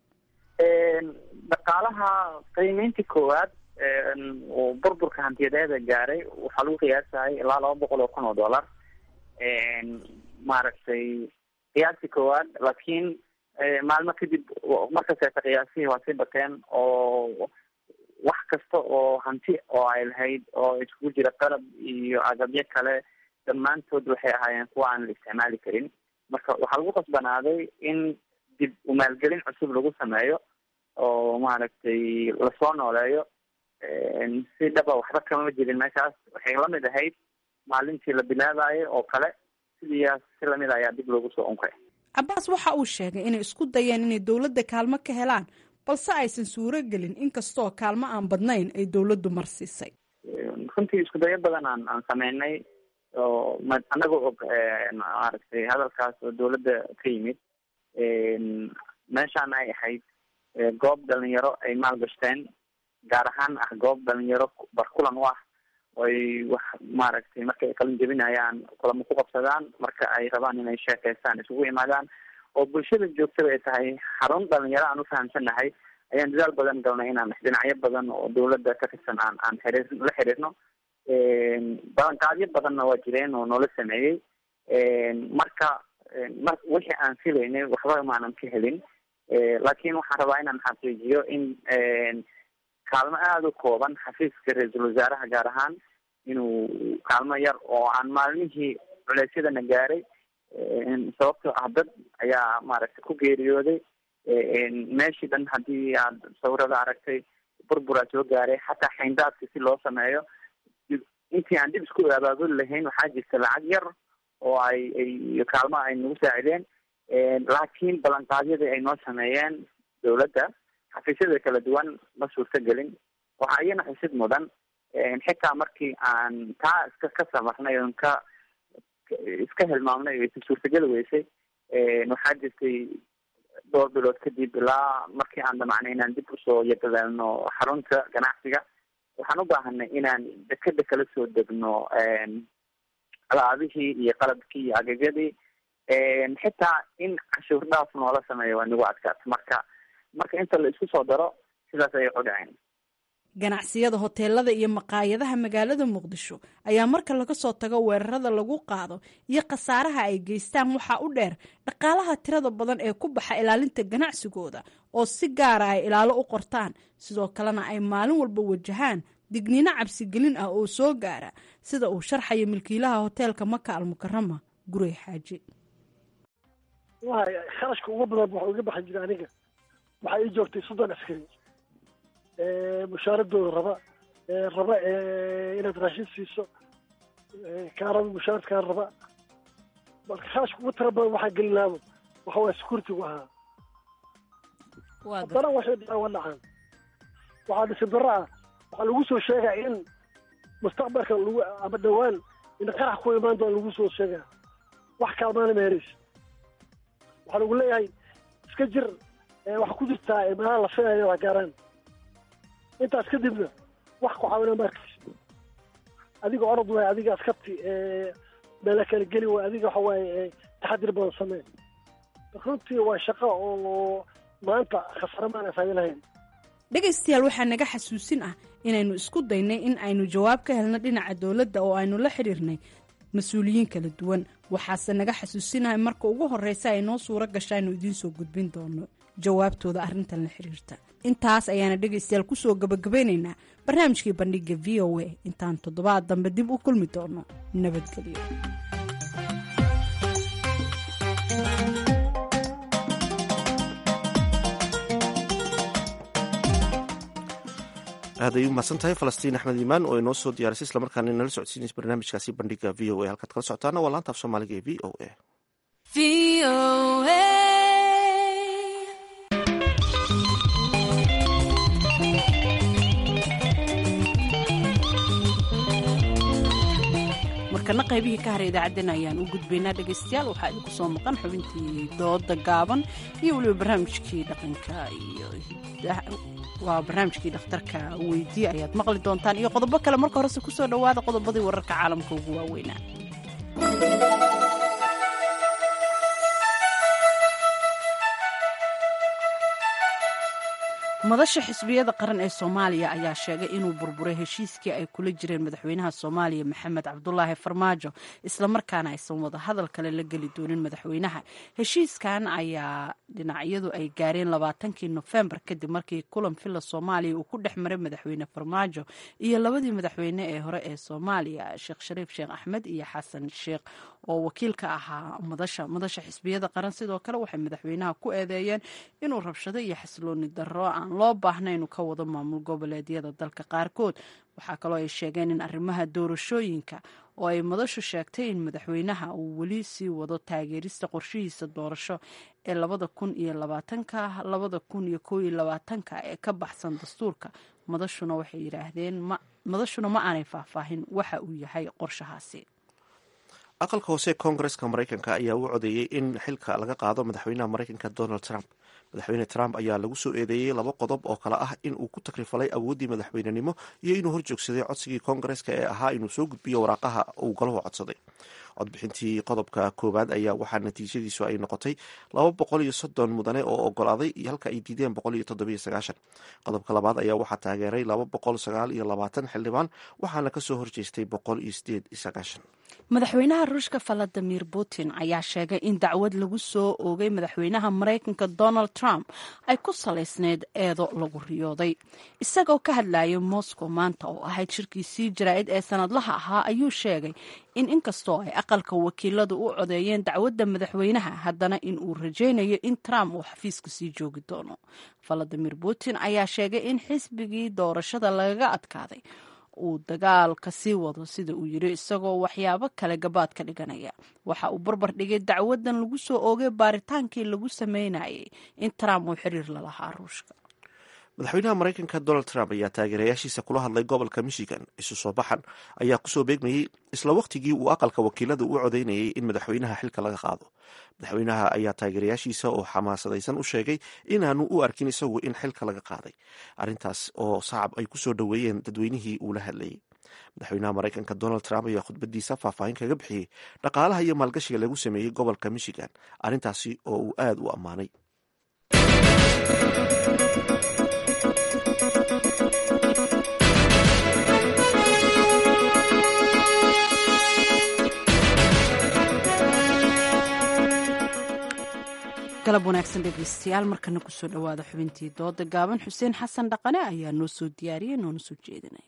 P: dhaqaalaha qiimeyntii koowaad uu burburka hantiyadeeda gaaray waxaa lagu qiyaasayay ilaa laba boqol oo kun oo dollar maaragtay qiyaastii koowaad laakiin maalmo kadib markaseeta qiyaasihii waa sii bateen oo wax kasta oo hanti oo ay lahayd oo iskugu jira qalab iyo agabyo kale dhammaantood waxay ahaayeen kuwa aan la isticmaali karin marka waxaa lagu qasbanaaday in dib umaalgelin cusub lagu sameeyo oo maaragtay lasoo nooleeyo si dhaba waxba kama jirin meeshaas waxay lamid ahayd maalintii la bilaabayo oo kale sidiiyaas si lamid ayaa dib loogu soo unkay
B: cabaas waxa uu sheegay inay isku dayeen inay dowladda kaalmo ka helaan balse aysan suuro gelin inkastoo kaalmo aan badnayn ay dowladdu marsiisay
P: runtii isku dayo badan aan aan sameynay oo anagoo og maaragtay hadalkaas oo dowladda ka yimid meeshaan ay ahayd goob dhalinyaro ay maalgashteen gaar ahaan ah goob dhalinyaro barkulan u ah oy wax maaragtay marka ay qalin jebinayaan kulamo ku qabsadaan marka ay rabaan inay sheekeystaan isugu imaadaan oo bulshada joogtada ay tahay xarun dhalinyaro aan ufahamsanahay ayaan dadaal badan galnay inaan dhinacyo badan oo dowladda ka tirsan aan aan xiriir la xiriirno balanqaadyo badanna waa jireen oo noola sameeyey marka mar wixii aan filaynay waxba maanan ka helin laakiin waxaan rabaa inaan xaqiijiyo in kaalmo aada u kooban xafiiska ra-iisul wasaaraha gaar ahaan inuu kaalmo yar oo aan maalmihii culeysyadana gaaray sababtoo ah dad ayaa maaragtay ku geeriyooday meeshii dhan haddii aad sawirada aragtay burburaa soo gaaray xataa xayndaadka si loo sameeyo intii aan dib isku abaabuli lahayn waxaa jirta lacag yar oo ay ay kaalmo ay nagu saacideen laakiin ballanqaadyadii ay noo sameeyeen dowladda xafiisyada kala duwan ma suurto gelin waxaa iyana xusid mudan xitaa markii aan taa iska ka samarnay oon ka iska hilmaamnay o isa suurtageli weysay waxaa jirtay dhowr bilood kadib ilaa markii aan damacnay inaan dib usoo yadadeelno xarunta ganacsiga waxaan u baahanay inaan dekeda kala soo degno alaabihii iyo qalabkii iyo agagyadii xitaa in cashuur dhaaf noola sameeyo waa nagu adkaata marka marka inta la isku soo daro sidaas ayay u dhaceen
B: ganacsiyada hoteelada iyo maqaayadaha magaalada muqdisho ayaa marka laga soo tago weerarada lagu qaado iyo khasaaraha ay geystaan waxaa u dheer dhaqaalaha tirada badan ee ku baxa ilaalinta ganacsigooda oo si gaara ay ilaalo u qortaan sidoo kalena ay maalin walba wajahaan digniino cabsigelin ah oo soo gaara sida uu sharxayo milkiilaha hoteelka maka almukarama gurey xaaji
E: wahay kharashka uga badan waxa uga baxan jira aniga waxaa ii joogtay soddon askari mushaaradooda raba raba inaad raashin siiso kaa raba mushaaradkaa raba marka kharashka ugu tira badan waxaa gelinaabo waxa waaya security-gu ahaa haddana waxay dhacaan waa dhacaan waxaa dhisin darro ah waxaa lagu soo sheegaa in mustaqbalka lagu ama dhawaan in qarax ku imaan doona lagu soo sheegaa wax kaalmaana meheraysa waxaa lagu leeyahay iska jir waxaa ku jirtaa meelaha la filayo waa gaaraan intaas kadibna wax ku caawina markaysa adiga orod waay adiga askarti meela kala geli waay adiga waxa waaye taxadir badan samee runtii waa shaqo oo maanta khasare maana faa'ido lahayn
B: dhegaystayaal waxaa naga xasuusin ah inaynu isku daynay in aynu jawaab ka helno dhinaca dowladda oo aynu la xidhiirnay mas-uuliyiin kala duwan waxaase naga xasuusinahay marka ugu horreysa ay noo suuro gasha aynu idiin soo gudbin doono jawaabtooda arrintan la xiriirta intaas ayaana dhegaystayaal kusoo gabagabeynaynaa barnaamijkii bandhiga v o a intaan toddobaad dambe dib u kulmi doono nabadgelyo
A: aad ay u mahadsan tahay falastiin axmed iimaan oo inoo soo diyaarisay islamarkaana inala socodsiinaysa barnaamijkaasi bandhiga v o a halkaad kala socotaana waa laanta af soomaaliga ee v o a
B: markana qaybihii ka hara idaacaddeen ayaan u gudbaynaa dhegaystayaal waxaa idinku soo maqan xubintii dooda gaaban iyo weliba barnaamijkii dhaqanka iyo waa barnaamijkii dhakhtarka weydiye ayaad maqli doontaan iyo qodobo kale marka horese kusoo dhowaada qodobadii wararka caalamka ugu waaweynaa madasha xisbiyada qaran ee soomaaliya ayaa sheegay inuu burburay heshiiskii ay kula jireen madaxweynaha soomaaliya maxamed cabdulaahi farmaajo islamarkaana aysan wada hadal kale la geli doonin madaxweynaha heshiiskan ayaa dhinacyadu ay gaareen labaatankii nofembar kadib markii kulan villa soomaaliya uu ku dhex maray madaxweyne farmaajo iyo labadii madaxweyne ee hore ee soomaaliya sheekh shariif sheekh axmed iyo xasan sheekh oo wakiil ka ahaa madasha madasha xisbiyada qaran sidoo kale waxay madaxweynaha ku eedeeyeen inuu rabshado iyo xasilooni darro aan loo baahna inuu ka wado maamul goboleedyada dalka qaarkood waxaa kaloo ay sheegeen in arrimaha doorashooyinka oo ay madashu sheegtay in madaxweynaha uu weli sii wado taageerista qorshihiisa doorasho ee labada kun iyo labaatanka labada kun iyo koo iyo labaatanka ee ka baxsan dastuurka madashuna waxay yidhaahdeen madashuna ma aanay faahfaahin waxa uu yahay qorshahaasi
A: aqalka hoose koongareska maraykanka ayaa u codeeyey in xilka laga qaado madaxweynaha maraykanka donald trump madaxweyne trump ayaa lagu soo eedeeyey laba qodob oo kale ah in uu ku takrifalay awooddii madaxweynenimo iyo inuu horjoogsaday codsigii koongareska ee ahaa inuu soo gudbiyo waraaqaha uu galahu codsaday codbixintii qodobka koowaad ayaa waxaa natiijadiisu ay noqotay laba boqol iyo soddon mudane oo ogolaaday halka ay diideen boqol iyo toddobiyo sagaashan qodobka labaad ayaa waxaa taageeray laba boqol sagaal iyo labaatan xildhibaan waxaana kasoo horjeestay boqol iyo sideed iyo sagaashan
B: madaxweynaha ruushka valadimir putin ayaa sheegay in dacwad lagu soo oogay madaxweynaha maraykanka donald trump ay ku salaysneyd eedo lagu riyooday isagoo ka hadlayay moscow maanta oo ahayd shirkiisii jaraa'id ee sanadlaha ahaa ayuu sheegay in inkastoo ay aqalka wakiiladu u codeeyeen dacwadda madaxweynaha haddana in uu rajaynayo in trump uu xafiiska sii joogi doono valadimir putin ayaa sheegay in xisbigii doorashada lagaga adkaaday uu dagaalka sii wado sida uu yiri isagoo waxyaabo kale gabaad ka dhiganaya waxa uu barbar dhigay dacwadan lagu soo oogay baaritaankii lagu sameynayay in trump uu xiriir lalahaa ruushka
A: madaxweynaha maraykanka donald trump ayaa taageerayaashiisa kula hadlay gobolka michigan isu soo baxan ayaa kusoo beegmayey isla wakhtigii uu aqalka wakiilada u codeynayay in madaxweynaha xilka laga qaado madaxweynaha ayaa taageerayaashiisa oo xamaasadaysan u sheegay inaanu u arkin isagu in xilka laga qaaday arrintaas oo sacab ay kusoo dhoweeyeen dadweynihii uu la hadlayay madaxweynaha maraykanka donald trump ayaa khudbadiisa faahfaahin kaga bixiyey dhaqaalaha iyo maalgashiga lagu sameeyey gobolka michigan arrintaasi oo uu aada u ammaanay
B: galab wanaagsan dhegeystayaal markana kusoo dhowaada xubintii dooda gaaban xuseen xasan dhaqane ayaa noo soo diyaariyay noona soo jeedinaya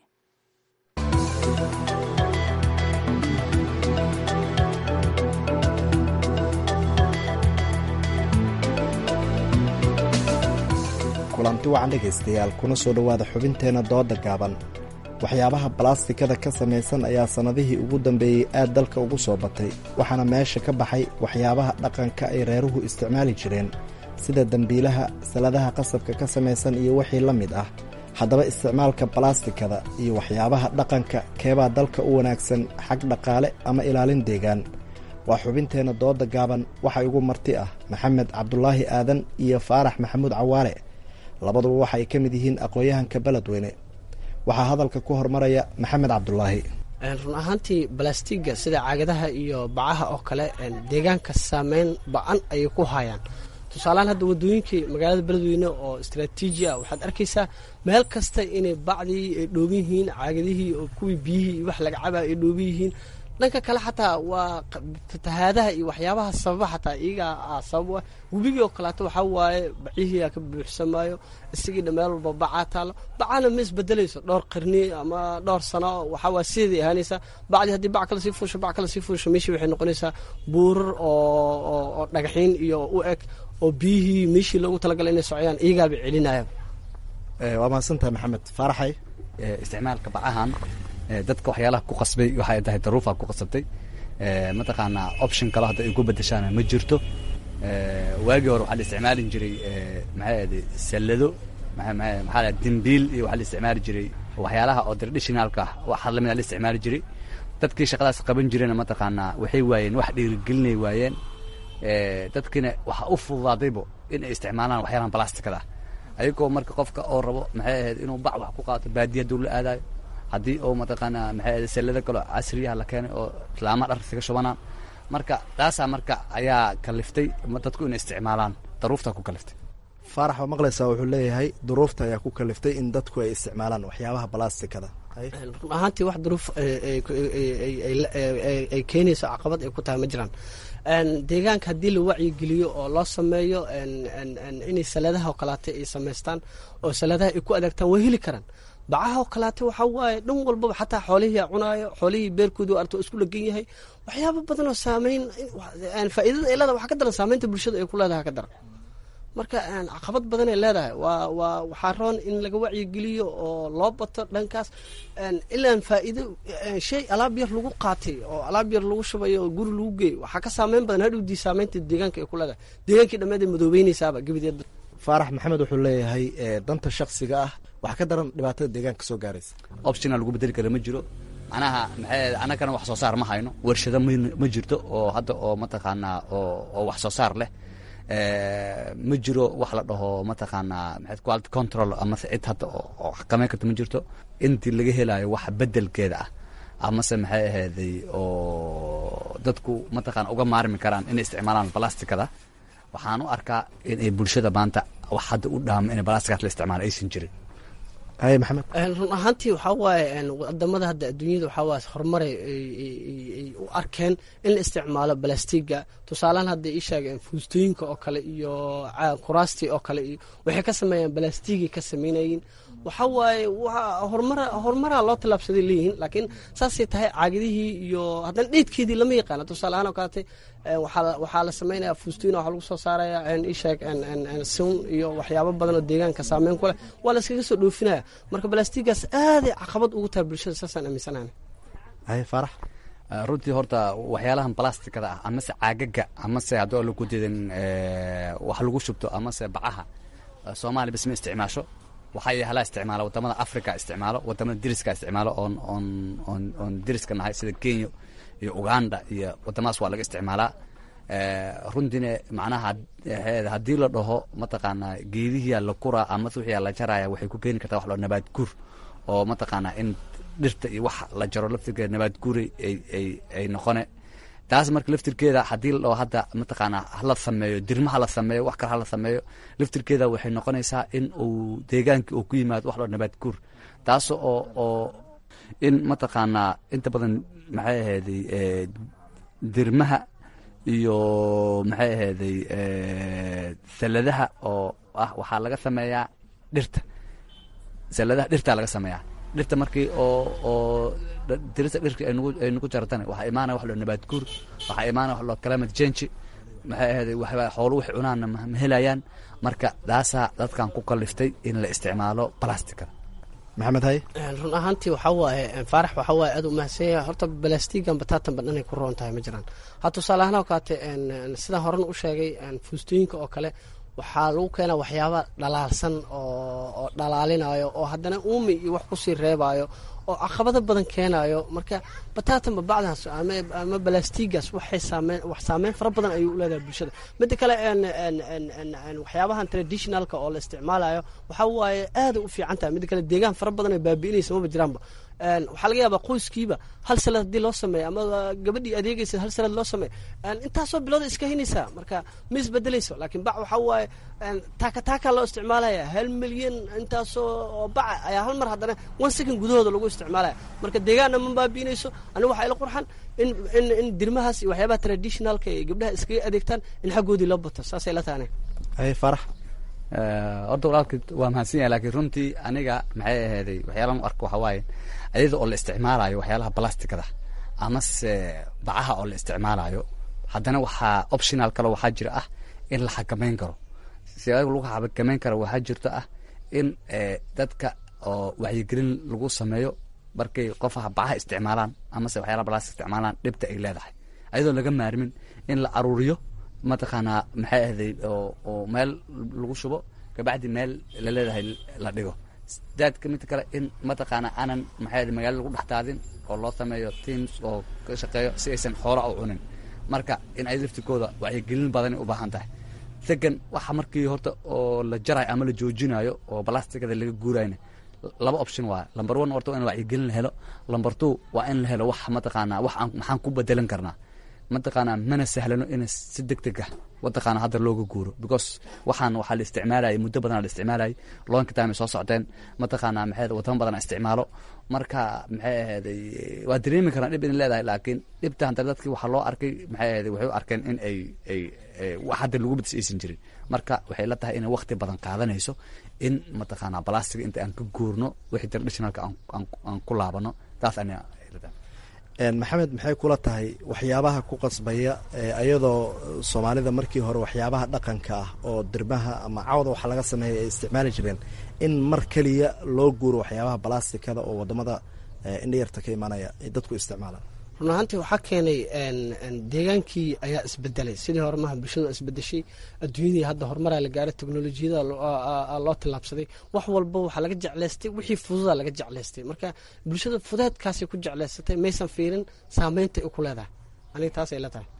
R: kulanti wacan dhegaystayaal kuna soo dhowaada xubinteenna dooda gaaban waxyaabaha balastikada ka samaysan ayaa sannadihii ugu dambeeyey aad dalka ugu soo batay waxaana meesha ka baxay waxyaabaha dhaqanka ay reeruhu isticmaali jireen sida dembiilaha saladaha qasabka ka samaysan iyo wixii la mid ah haddaba isticmaalka balastikada iyo waxyaabaha dhaqanka keebaa dalka u wanaagsan xag dhaqaale ama ilaalin deegaan waa xubinteenna dooda gaaban waxaa igu marti ah maxamed cabdulaahi aadan iyo faarax maxamuud cawaale labaduba waxa ay ka mid yihiin aqoon-yahanka beledweyne waxaa hadalka ku hormaraya maxamed cabdulaahi
S: run ahaantii balastiga sida caagadaha iyo bacaha oo kale deegaanka saameyn ba-an ayay ku hayaan tusaalehaan hadda wadooyinkii magaalada beledweyne oo istraatiiji ah waxaad arkaysaa meel kasta inay bacdii ay dhooban yihiin caagadihii oo kuwii biyihii wax laga caba ay dhooban yihiin dhanka kale xataa waa fatahaadaha iyo waxyaabaha sababa xataa iyagaa sabab ah webigii oo kaleeto waxaa waaye bacihiia ka buuxsamaayo isagii dha meel walba bacaa taalo bacana ma isbedelayso dhowr qarni ama dhowr sano waxaa waa sideeday ahaanaysaa bacdii haddii bac kale sii fuusho bac kale sii fuusho meeshii waxay noqonaysaa buurar oo dhagaxiin iyo u eg oo biyihii meeshii loogu talagalay inay socdaan iyagaaba celinaya
R: waa mahadsantahay maxamed faaraxay
T: isticmaalka bacahan dadka waxyaalaha ku qasbay waxay tahay daruufaa ku qasabtay mataqaanaa option kale hadda ay ku bedeshaana ma jirto waagii hore waxaa la isticmaali jiray maxay ahde sallado maxaa la dembiil iyo waxaa la isticmaali jiray waxyaalaha oo traditionalka ah waxa lamida la isticmaali jiray dadkii shaqadaas qaban jireen mataqaanaa waxay waayeen wax dhiirigelinay waayeen dadkiina waxaa u fududaadaybo in ay isticmaalaan waxyaalahan balastikada ah ayagoo marka qofka oo rabo maxay ahayd inuu bac wax ku qaato baadiya duu la aadayo haddii oo mataqaanaa maxay ahayd sallado kaloo casriyaha la keenay oo islaamaha dhar isaga shubanaan marka taasaa marka ayaa kaliftay dadku inay isticmaalaan daruuftaa ku kaliftay
R: faarax waa maqlaysaa wuxuu leeyahay duruufta ayaa ku kaliftay in dadku ay isticmaalaan waxyaabaha balastikada
S: run ahaantii wax duruuf ay keenayso caqabad ay ku tahay ma jiraan deegaanka haddii la wacyigeliyo oo loo sameeyo inay saladaha oo kaleata ay samaystaan oo saladaha ay ku adeegtaan way heli karaan bacaha oo kaleata waxaa waaye dhan walbaba xataa xoolihii cunaayo xoolihii beerkoodu arto isku lagan yahay waxyaaba badan oo saameyn faa'iidada ay leedahay waxaa ka daran saameynta bulshada ay ku leedahay ka daran marka caqabad badan ay leedahay waa waa waxaa roon in laga wacyigeliyo oo loo bato dhankaas ilaan faa'iido shay alaab yar lagu qaatay oo alaab yar lagu shubayo oo guri lagu geey waxaa ka saameyn badan hadhowdii saameynta deegaanka ay ku leedahay deegaankii dhammeed ay madoobeynaysaaba gebideed
R: faarax maxamed wuxuu leeyahay danta shaksiga ah wax ka daran dhibaatada deegaanka soo gaaraysa
T: optiona lagu bedeli kara ma jiro macnaha maxay annagana wax soo saar ma hayno warshado ma jirto oo hadda oo mataqaanaa oo oo wax soo saar leh ma jiro wax la dhaho mataqaanaa maxay quality control amase cid hadda oo xakameyn karta ma jirto intii laga helayo wax bedelkeeda ah amase maxay ahayday oo dadku mataqaana uga maarmi karaan inay isticmaalaan balastikada waxaan u arkaa in ay bulshada maanta wax hadda u dhaamo inay balastikaas la isticmaalo aysan jirin
R: haye maxamed
S: run ahaantii waxaa waaye wadamada hadda adduunyada waxaa waaye horumar ay u arkeen in la isticmaalo balastiga tusaalehaan hadda ii sheegeen fuustooyinka oo kale iyo kuraastii oo kale iyo waxay ka sameeyaan balastigay ka sameynayeen waxaa waaye horumara horumaraa loo tallaabsaday leeyihiin laakiin saasay tahay caagadihii iyo haddana dheedkeedii lama yaqaana tusaaleahaan oo kalete waxaa la sameynaya fuustooyin waxaa lagu soo saaraya isheeg sun iyo waxyaabo badan oo deegaanka saameyn ku leh waa la iskaga soo dhoofinaya marka balastigaas aaday caqabad ugu tahay bulshada saasaan aaminsanahay
R: haye faarax
T: runtii horta waxyaalahan balastikada ah amase caagaga amase haddoo lagu didan wax lagu shubto amase bacaha soomaaliya bas ma isticmaasho waxaa yahalaa isticmaala wadamada africa isticmaalo wadamada deriska isticmaalo oon oon oon oon deriska nahay sida kenya iyo uganda iyo wadamadaas waa laga isticmaalaa runtiina macnaha haddii la dhaho mataqaanaa geedihiyaa la kuraa ama wixiyaa la jaraya waxay ku keeni kartaa wax loo nabaad guur oo mataqaanaa in dhirta iyo wax la jaro laftirkeeda nabaad guuri ay ay ay noqone taas marka laftirkeeda haddii la dhaho hadda mataqaanaa hala sameeyo dirma hala sameeyo wax kale hala sameeyo laftirkeeda waxay noqonaysaa in uu deegaankii uu ku yimaado wax loo nabaad guur taas oo oo in mataqaanaa inta badan maxay ahayday dirmaha iyo maxay ahayday saladaha oo ah waxaa laga sameeyaa dhirta saladaha dhirtaa laga sameeyaa dhirta markii oo oo dirista dhirka ay nagu jaratana waxaa imaanaya wax loo nabaad guur waxaa imaanaya wax loo climate change maxay ahayday waxba xoolo wax cunaanna ma helayaan marka taasaa dadkan ku kaliftay in la isticmaalo plasticada
R: maxamed haye
S: run ahaantii waxaa waaye faarax waxaa waaye aad u mahadsan yahay horta balastigan bataatan ba dhanay ku roon tahay ma jiraan ha tusaale ahaan oo kaate sidaan horan u sheegay fuustooyinka oo kale waxaa lagu keenaa waxyaaba dhalaalsan oo dhalaalinayo oo haddana uumi iyo wax kusii reebayo oo caqabado badan keenayo marka bataatan babacdaas ama balastigaas waxay saameyn wax saameyn fara badan ayuu u leedahay bulshada midda kale waxyaabahan traditionalka oo la isticmaalayo waxaa waaye aaday u fiican tahay midda kale deegaan fara badan ay baabi'inaysa maba jiraanba waxaa laga yaabaa qoyskiiba hal salad haddii loo sameeyo ama gabadhii adeegaysa hal salad loo sameeyo intaasoo bilooda iska hinaysaa marka ma isbedelayso laakiin bac waxaa waaye taaka taaka loo isticmaalaya hal milyan intaasoo oo baca ayaa hal mar haddana one second gudahooda lagu isticmaalaya marka deegaanna ma baabiinayso aniga waxaa ila qurxan in in in dirmahaas iyo waxyaabaha traditionalka ay gabdhaha iskaga adeegtaan in xaggoodii loo bato saasay la tahay
R: haye farax
T: horta walaalki waa mahadsan yahay laakiin runtii aniga maxay ahayday waxyaalahan u arko waxaa waaye ayada oo la isticmaalayo waxyaalaha balastikada amase bacaha oo la isticmaalayo haddana waxaa optional kale waxaa jira ah in la xakameyn karo siyaada lagu xakameyn karo waxaa jirto ah in dadka oo wacyigelin lagu sameeyo markay qofaha bacaha isticmaalaan amase waxyaalaha balastik isticmaalaan dhibta ay leedahay ayadoo laga maarmin in la aruuriyo mataqaanaa maxay ahday oo oo meel lagu shubo kabacdi meel laleedahay la dhigo daadka midka kale in mataqaanaa aanan maxay ahday magaalada lagu dhex daadin oo loo sameeyo teams oo ka shaqeeyo si aysan xoolo u cunin marka in ay laftirkooda wacyigelin badani u baahan tahay second waxa markii horta oo la jarayo ama la joojinayo oo balastikada laga guurayna laba option waa number one horta waa in wacyigelin la helo number two waa in la helo wax mataqaanaa wax aan maxaan ku bedelan karnaa mataqaanaa mana sahlano in si deg deg ah mataqaana hadda looga guuro because waxaan waxaa la isticmaalayay muddo badan la isticmaalayay loonka time ay soo socdeen mataqaanaa maxay wadamo badan isticmaalo marka maxay ahayday waa dareemi karaan dhib in leedahay laakiin dhibta hadda dadkii waxaa loo arkay maxay ahayday waxay u arkeen in ay ay wax hadda lagu badis aysan jirin marka waxay la tahay inay waqti badan qaadanayso in mataqaanaa balastiga inta aan ka guurno wixii traditionalka aan ku laabano taas aniga
R: maxamed maxay kula tahay waxyaabaha ku qasbaya ayadoo soomaalida markii hore waxyaabaha dhaqanka ah oo dirmaha ama cawda waxa laga sameeya ay isticmaali jireen in mar keliya loo guuro waxyaabaha balastikada oo wadamada indhayarta ka imanaya ay dadku isticmaalaan
S: run ahaantii waxaa keenay deegaankii ayaa isbedelay sidii hore maha bulshadu isbedeshay adduunyadii hadda horumaraa la gaaray teknolojiyada loo tillaabsaday wax walba waxaa laga jeclaystay wixii fududaa laga jeclaystay marka bulshada fudeedkaasay ku jeclaysatay maysan fiirin saameynta ay ku leedahay aniga taasay la tahay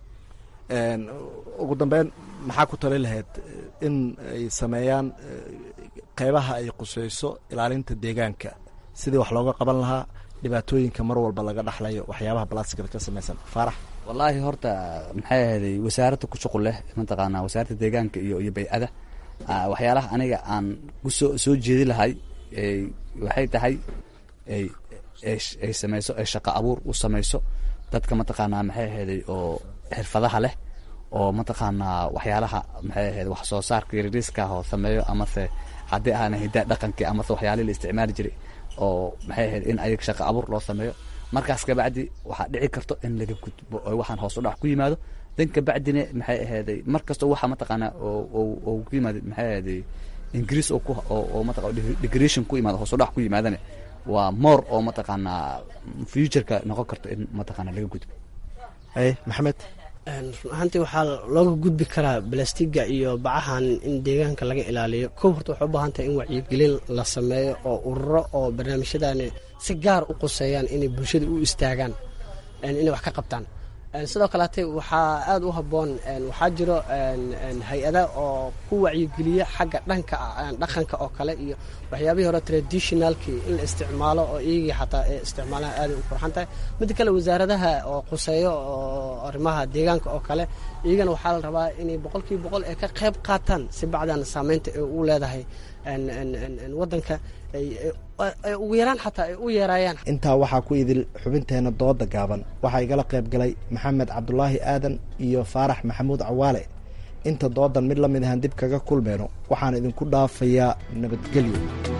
R: ugu dambeyn maxaa ku tali lahayd in ay sameeyaan qeybaha ay quseyso ilaalinta deegaanka sidii wax looga qaban lahaa dhibaatooyinka mar walba laga dhaxlayo waxyaabaha balastikada ka samaysan faarax
T: wallaahi horta maxay ahayday wasaaradda ku shuqul leh mataqaanaa wasaaradda deegaanka iyo iyo bay-ada waxyaalaha aniga aan kusoo soo jeedi lahay waxay tahay ay ay samayso ay shaqo abuur u samayso dadka mataqaanaa maxay ahayday oo xirfadaha leh oo mataqaanaa waxyaalaha maxay ahayd wax soo saarka yariiska oo sameeyo amase haddii ahaana hidaa dhaqankii amase waxyaalihii la isticmaali jiray oo maxay ahayd in ayaga shaqo abuur loo sameeyo markaas kabacdi waxaa dhici karto in laga gudbo oo waxaan hoos u dhac ku yimaado dan kabacdina maxay ahayday mar kasta waxa mataqaanaa oo ku yimaada maxay ahayday ingiriis oo ku oo mataqa degration ku yimaado hoos u dhac ku yimaadana waa moor oo mataqaanaa futureka noqon karto in mataqaanaa laga gudbo
R: haye maxamed
S: run ahaantii waxaa looga gudbi karaa balastiga iyo bacahan in deegaanka laga ilaaliyo kow horta waxay u baahan tahay in wacyigelin la sameeyo oo ururo oo barnaamijyadani si gaar u quseeyaan inay bulshada u istaagaan inay wax ka qabtaan sidoo kaleete waxaa aada u habboon waxaa jiro hay-ada oo ku wacyigeliya xagga dhanka dhaqanka oo kale iyo waxyaabihii hore traditionalkii in la isticmaalo oo iyagii xataa ay isticmaalaha aaday u qurxan tahay midda kale wasaaradaha oo quseeyo oo arrimaha deegaanka oo kale iyagana waxaa la rabaa inay boqolkiiba boqol ay ka qayb qaataan si bacdan saameynta ay u leedahay wadanka ugu yaraan xataa ay u yeeraayaan
R: intaa waxaa ku idil xubinteena dooda gaaban waxaa igala qayb galay maxamed cabdulaahi aadan iyo faarax maxamuud cawaale inta doodan mid la mid ahaan dib kaga kulmeyno waxaan idinku dhaafayaa nabadgelyo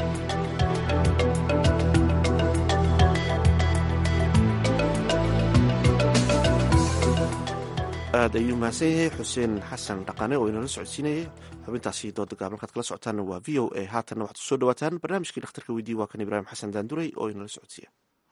A: aad ayuu mahadsan yahay xuseen xasan dhaqane oo inala socodsiinayay xubintaasi dooda gaaban markaad kala socotaanna waa v o a haatanna waxaad kusoo dhawaataan barnaamijkii dhakhtarka weydiye waa kan ibraahim xasan daanduray oo inala socodsiiya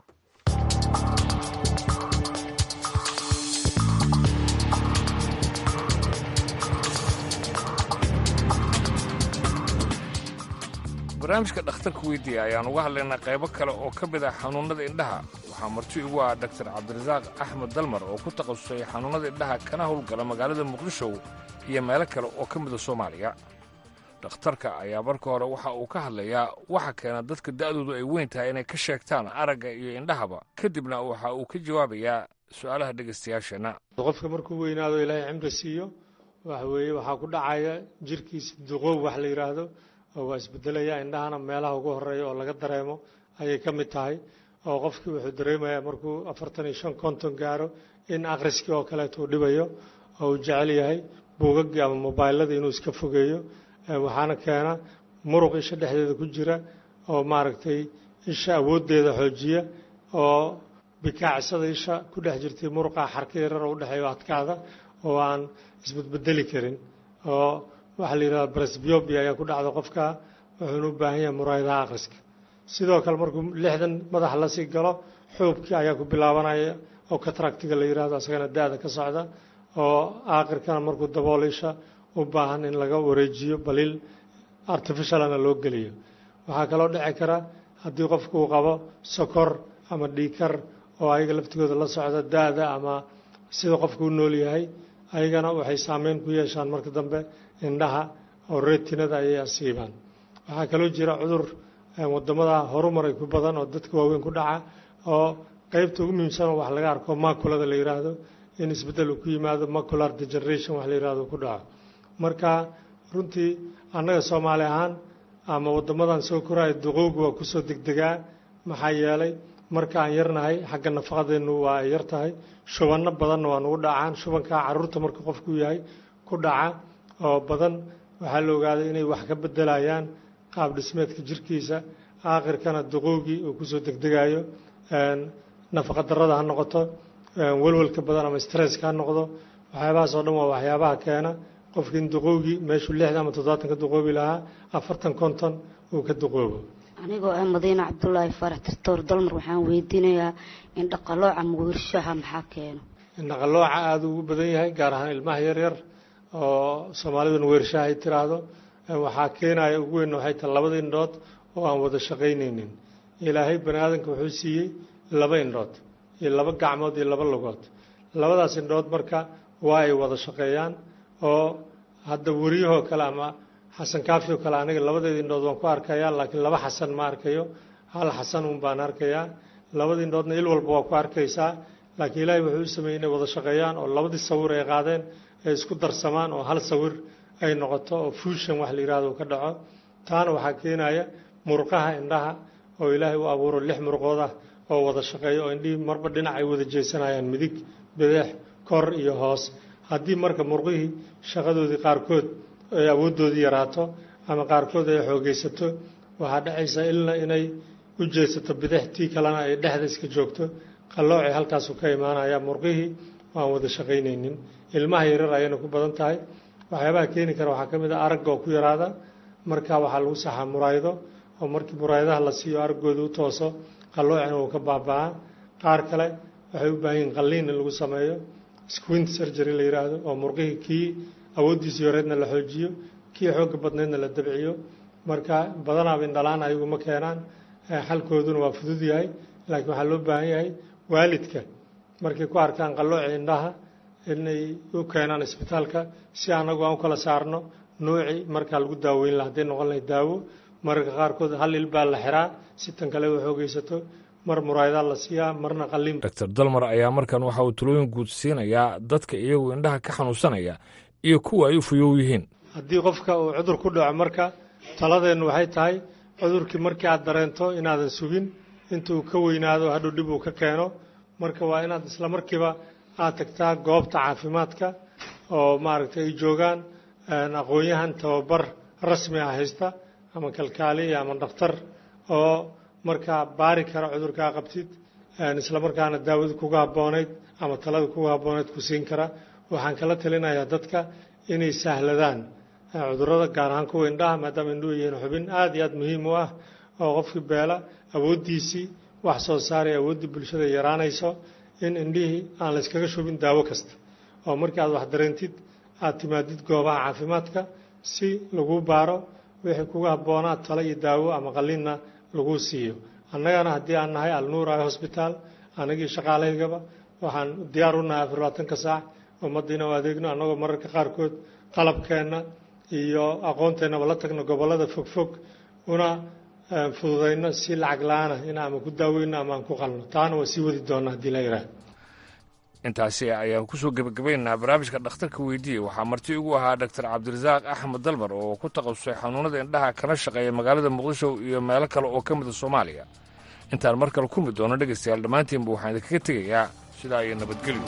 N: barnaamijka dhakhtarka weydiiya ayaan uga hadlaynaa qaybo kale oo ka mid ah xanuunnada indhaha waxaa marti igu ah daktar cabdirasaaq axmed dalmar oo ku takhasusay xanuunnada indhaha kana howlgala magaalada muqdisho iyo meelo kale oo ka mida soomaaliya dhakhtarka ayaa marka hore waxa uu ka hadlayaa waxa keena dadka da'doodu ay weyn tahay inay ka sheegtaan aragga iyo indhahaba kadibna waxa uu ka jawaabayaa su'aalaha dhegaystayaasheenna
U: qofka markuu weynaado ilaahay cimri siiyo waxa weeye waxaa ku dhacaya jirkiisa duqow wax la yidhaahdo oo waa isbedelaya indhahana meelaha ugu horeeya oo laga dareemo ayay ka mid tahay oo qofkii wuxuu dareemayaa markuu afartan iyo shan konton gaaro in akhriskii oo kaleeto uu dhibayo oo uu jecel yahay buugaggii ama mobaylada inuu iska fogeeyo waxaana keena muruq isha dhexdeeda ku jira oo maaragtay isha awooddeeda xoojiya oo bikaacsada isha ku dhex jirtay muruqa xarka yarar oo udhexeeyo adkaada oo aan isbedbedeli karin oo waxaa la yidhahda brasbiobia ayaa ku dhacda qofka wuxuuna u baahan yahay muraayadaha akhriska sidoo kale markuu lixdan madaxa lasii galo xuubkii ayaa ku bilaabanaya oo katractiga la yidhahdo asagana da-da ka socda oo aakhirkana markuu dabool isha u baahan in laga wareejiyo baliil artificialana loo geliyo waxaa kaloo dhici kara haddii qofku uu qabo sokor ama dhiikar oo ayaga laftigooda la socda da-da ama sida qofku u nool yahay ayagana waxay saameyn ku yeeshaan marka dambe indhaha oo reetinada ayay asiibaan waxaa kaloo jira cudur wadamada horumaray ku badan oo dadka waaweyn ku dhaca oo qeybta ugu muhiimsan wax laga arko maculada la yidhaahdo in isbeddel uu ku yimaado macular degeneration wax la yidhahdo ku dhaco marka runtii annaga soomaali ahaan ama wadamadan soo koraya duqowga waa kusoo degdegaa maxaa yeelay marka aan yarnahay xagga nafaqadeennu waa ay yar tahay shubanno badanna waa nugu dhacaan shubankaa caruurta marka qofku yahay ku dhaca oo badan waxaa la ogaaday inay wax ka bedelayaan qaab dhismeedka jirkiisa aakhirkana duqowgii uu kusoo degdegayo nafaqa darrada ha noqoto welwelka badan ama stresska ha noqdo waxyaabahaas oo dhan waa waxyaabaha keena qofki in duqowgii meeshuu lixdan ama toddobaatan ka duqoobi lahaa afartan konton uu ka duqoobo
V: anigoo ah madiine cabdulaahi faarax tirtoor dalmar waxaan weydiinayaa in dhaqalooca mugirshaha maxaa keeno
U: indhaqalooca aada ugu badan yahay gaar ahaan ilmaha yaryar oo soomaaliduna weershaha ay tiraahdo waxaa keenaya ugu weyn waxay tahay labada indhood oo aan wada shaqaynaynin ilaahay bani aadamka wuxuu siiyey laba indhood iyo laba gacmood iyo laba lugood labadaas indhood marka waa ay wada shaqeeyaan oo hadda weriyahoo kale ama xasan kaafi oo kale aniga labadeeda indhood waan ku arkayaa laakiin laba xasan ma arkayo hal xasan un baan arkayaa labada indhoodna il walba waa ku arkaysaa laakiin ilaahay wuxuu u sameeyey inay wada shaqeeyaan oo labadii sawir ay qaadeen ay isku darsamaan oo hal sawir ay noqoto oo fuushan wax la yidhahdo ka dhaco taana waxaa keenaya murqaha indhaha oo ilaahay u abuuro lix murqood ah oo wada shaqeeya oo indhihii marba dhinac ay wada jeesanayaan midig bideex kor iyo hoos haddii marka murqihii shaqadoodii qaarkood ay awooddoodii yaraato ama qaarkood ay xoogaysato waxaa dhacaysa ilna inay u jeesato bidix tii kalena ay dhexda iska joogto qalloocay halkaasu ka imaanaya murqihii waan wada shaqaynaynin ilmaha yarar ayayna ku badan tahay waxyaabaha keeni kara waxaa ka mid ah aragga oo ku yaraada marka waxaa lagu saxaa muraayado oo markii muraayadaha la siiyo araggooda u tooso qalloocina uu ka baaba'aa qaar kale waxay u baahan yihin qalliin in lagu sameeyo squint surgery la yidhaahdo oo murqihii kii awooddiisii horeedna la xoojiyo kii xoogga badneedna la dabciyo marka badanaaba indhalaan ayagu ma keenaan xalkooduna waa fudud yahay laakiin waxaa loo baahan yahay waalidka markay ku arkaan qallooci indhaha inay u keenaan isbitaalka si annagu aan u kala saarno nuuci markaa lagu daaweyn laha hadday noqon lahay daawo mararka qaarkood hal il baa la xiraa si tan kale u xoogaysato mar muraayadaa la siiyaa marna qalliin
N: dr dalmar ayaa markan waxa uu talooyin guud siinayaa dadka iyagu indhaha ka xanuunsanaya iyo kuwa ay u fuyow yihiin
U: haddii qofka uu cudur ku dhaco marka taladeennu waxay tahay cudurkii markii aad dareento inaadan sugin intuu ka weynaado hadhow dhib uu ka keeno marka waa inaad isla markiiba aad tagtaa goobta caafimaadka oo maaragtay ay joogaan aqoon-yahan tababar rasmi ah haysta ama kalkaaliya ama dhakhtar oo markaa baari kara cudurkaa qabtid isla markaana daawada kuga habboonayd ama talada kuga habboonayd ku siin kara waxaan kala talinayaa dadka inay sahladaan cudurrada gaar ahaan kuwa indhaha maadaama indhuhu yihiin xubin aada iyo aada muhiim u ah oo qofkii beela awooddiisii wax soo saaray awooddii bulshada yaraanayso in indhihii aan la yskaga shubin daawo kasta oo markii aad wax dareentid aad timaadid goobaha caafimaadka si lagu baaro wixii kuga habboonaa talo iyo daawo ama qalliinna lagu siiyo annagana haddii aan nahay alnuura hosbitaal anagii shaqaalaygaba waxaan diyaar u nahay afar labaatanka saac ummadda inuu adeegno annagoo mararka qaarkood qalabkeenna iyo aqoonteennaba la tagno gobollada fogfog una fududayno si lacag la-aana in ama ku daaweyno ama aan ku qalno taana waa sii wadi doona haddii la yidhaah
N: intaasi ayaan kusoo gebagabaynaynaa barnaamijka dhakhtarka weydiiye waxaa marti ugu ahaa doctor cabdirasaaq axmed dalmar oo ku takhasusay xanuunada indhaha kana shaqeeya magaalada muqdisho iyo meelo kale oo ka mida soomaaliya intaan mar kale kulmi doono dhegaystayaal dhammaantiinba waxaan idinkaga tegayaa sidaa iyo nabadgelyo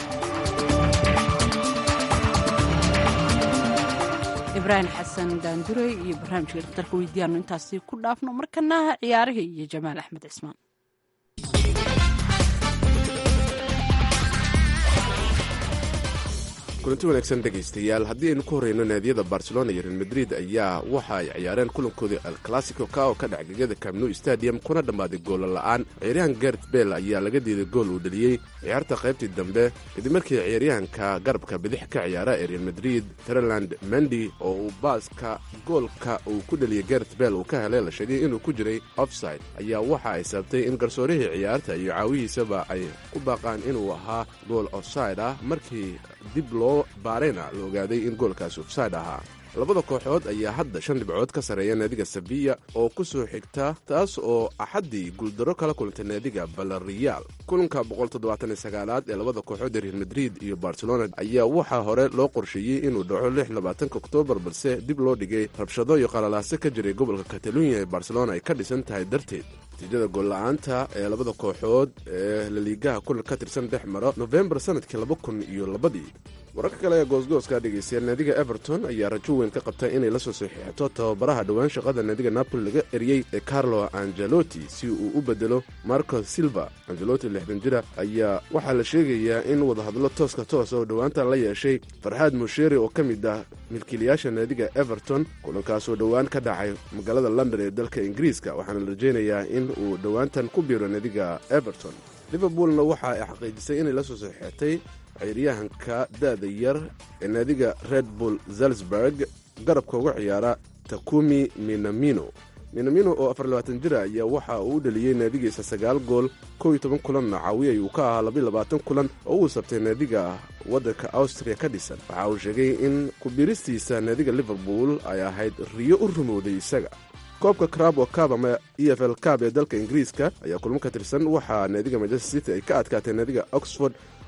B: ibraahim xasan daandurey iyo barnaamijka dhakhtarka weydiiyaanu intaasi ku dhaafno markana ciyaarihii iyo jamaal axmed cismaan
F: kulanti wanaagsan dhegaystayaal haddii aynu ku horreyno naadiyada barcelona iyo real madrid ayaa waxa ay ciyaareen kulankoodii al classico ka oo ka dhac gegada camnu stadium kuna dhammaaday goolla la'aan ciyaaryahan gert bell ayaa laga diiday gool uu dheliyey ciyaarta qaybtii dambe kadib markii ciyaaryahanka garabka bidix ka ciyaara ee real madrid treland mendi oo uu baaska goolka uu ku dheliyey gert bell uu ka helay la sheegay inuu ku jiray offside ayaa waxa ay sabtay in garsoorihii ciyaarta iyo caawihiisaba ay ku baaqaan inuu ahaa gool offside ah markii dib loo baarayna la ogaaday in goolkaasi ofsaid ahaa labada kooxood ayaa hadda shan dhibcood ka sarreeya naadiga sabiya oo ku soo xigta taas oo axaddii guuldarro kala kulantay naadiga balariyaal kulanka boqoltoddobaataniysagaalaad ee labada kooxood ee real madrid iyo barcelona ayaa waxaa hore loo qorsheeyey inuu dhaco lix labaatanka oktoobar balse dib loo dhigay rabshado iyo qalalaase ka jiray gobolka katalunya ee barcelona ay ka dhisan tahay darteed natiijada goolla-aanta ee labada kooxood ee laliigaha kulan ka tirsan dhex maro nofembar sanadkii laba kun iyo labadii wararka kale ee goosgooska dhegaystayaal naadiga everton ayaa rajo weyn ka qabta inay la soo saxiixato tababaraha dhowaan shaqada naadiga napoli laga eriyey ee carlo angelotti si uu u bedelo marco silva angelotti lixdan jira ayaa waxaa la sheegayaa in wadahadlo tooska toos oo dhowaantan la yeeshay farxaad musheeri oo ka mid ah milkiilayaasha naadiga everton kulankaasoo dhowaan ka dhacay magaalada london ee dalka ingiriiska waxaana la rajaynayaa in uu dhowaantan ku biiro naadiga everton liverpoolna waxa ay xaqiijisay inay la soo saxiixatay ciyaaryahanka da'da yar ee naadiga red bull zalzburg garabka uga ciyaara takumi minamino minamino oo afar labaatan jira ayaa waxa uu u dheliyey naadigiisa sagaal gool kow iyo toban kulanna caawiyay uu ka ahaa labiyo labaatan kulan oo uu sabtay naadiga waddanka awstriya ka dhisan waxa uu sheegay in kubiristiisa naadiga liverpool ay ahayd riyo u rumowday isaga koobka crabo cab ama e f l cab ee dalka ingiriiska ayaa kulmo ka tirsan waxaa naadiga manchester city ay ka adkaatay naadiga oxford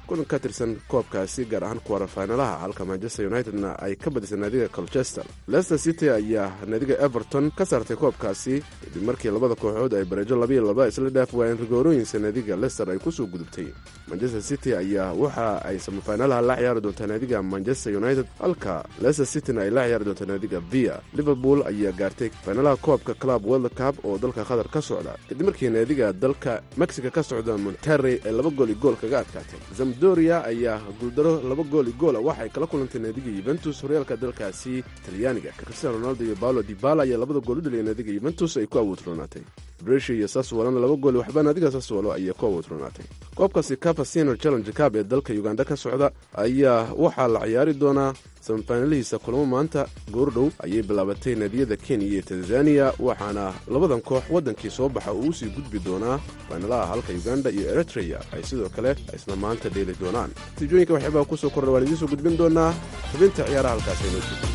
F: kulan ka tirsan koobkaasi gaar ahaan kuwarafaynalaha halka manchester unitedna ay ka badisay naadiga colchester leicester city ayaa naadiga everton ka saartay koobkaasi kadib markii labada kooxood ay bareejo labiyo laba isla dhaaf waayeen rigoorooyinsa naadiga leicester ay kusoo gudubtay manchester city ayaa waxa ay samafaynalaha la ciyaari doontaa naadiga manchester united halka leicester cityna ay la ciyaari doontaa naadiga via liverpool ayaa gaartay faynalaha koobka club world cup oo dalka qatar ka socda kadib markii naadiga dalka mexico ka socda monterrey ay laba gool i gool kaga adkaatay zamdoria ayaa guuldaro laba gool i goola waxay kala kulantay naadiga yuventus horyaalka dalkaasi talyaaniga cristiano ronaldo iyo paulo dibala ayaa labada gool u dhaliyay naadiga yuventus ay ku awoodroonaatay brescia iyo saswalona laba gool waxba naadiga saswalo ayaa ku awoodroonaatay koobkaasi capasino challenge cab ee dalka uganda ka socda ayaa waxaa la ciyaari doonaa samafaynalihiisa kulamo maanta goordhow ayay bilaabatay naadiyada kenya iyo tanzaniya waxaana labadan koox waddankii soo baxa uu usii gudbi doonaa faynalaha halka uganda iyo eritreya ay sidoo kale isna maanta dheeli doonaan natiijooyinka waxyaabaa kusoo kordha waan idiin soo gudbin doonaa xubinta ciyaaraha halkaas aynoo joogo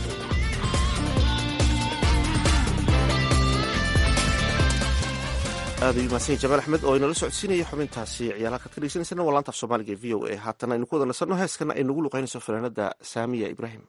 A: aad ayuu mahadsan jamaal axmed oo inala socodsiinaya xubintaasi ciyaalaha kaad ka dhegeysaneysana waa laanta af soomaaliga e v o a haatana aynu ku wada nasanno heeskana ay nagu luqaynayso fanaanada saamiya ibraahim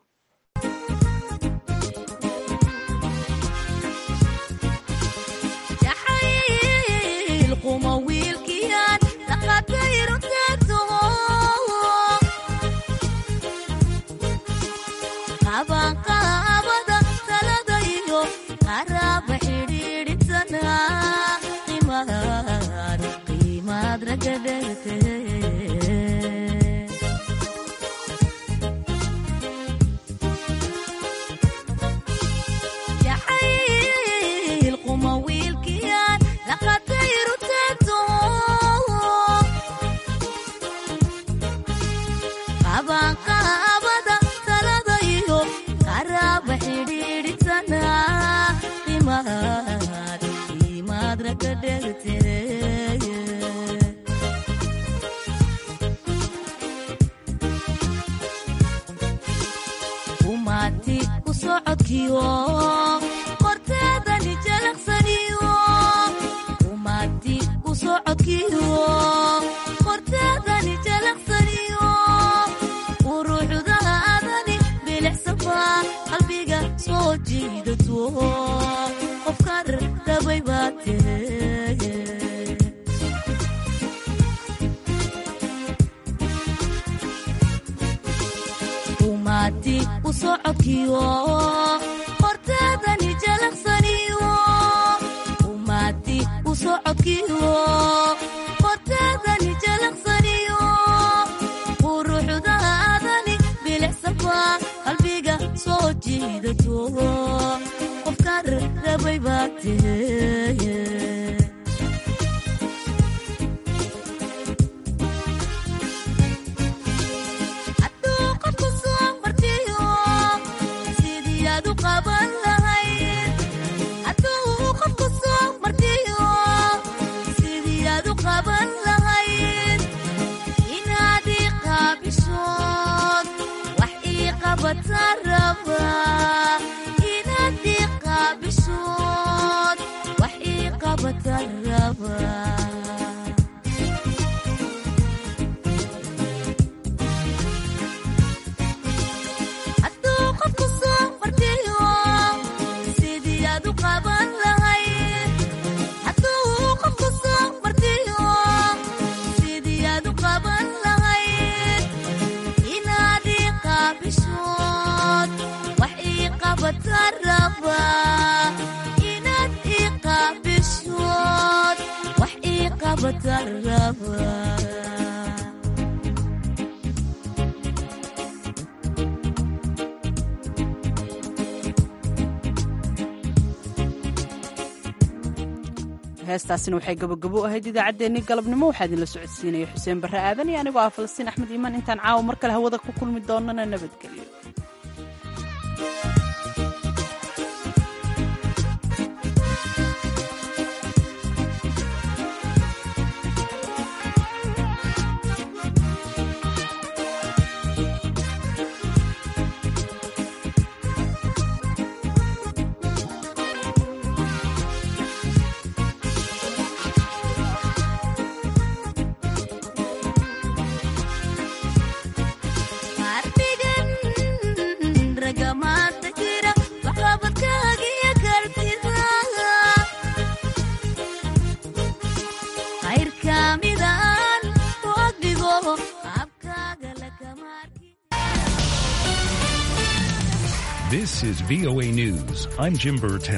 B: heestaasina waxay gabogabo u ahayd idaacaddeenii galabnimo waxaa idinla socodsiinaya xuseen barre aadan iyo anigoo ah falastiin axmed iimaan intaan caawa mar kale hawada ku kulmi doonana nabadgelyo
G: This is VOA News. I'm Jim Burtell.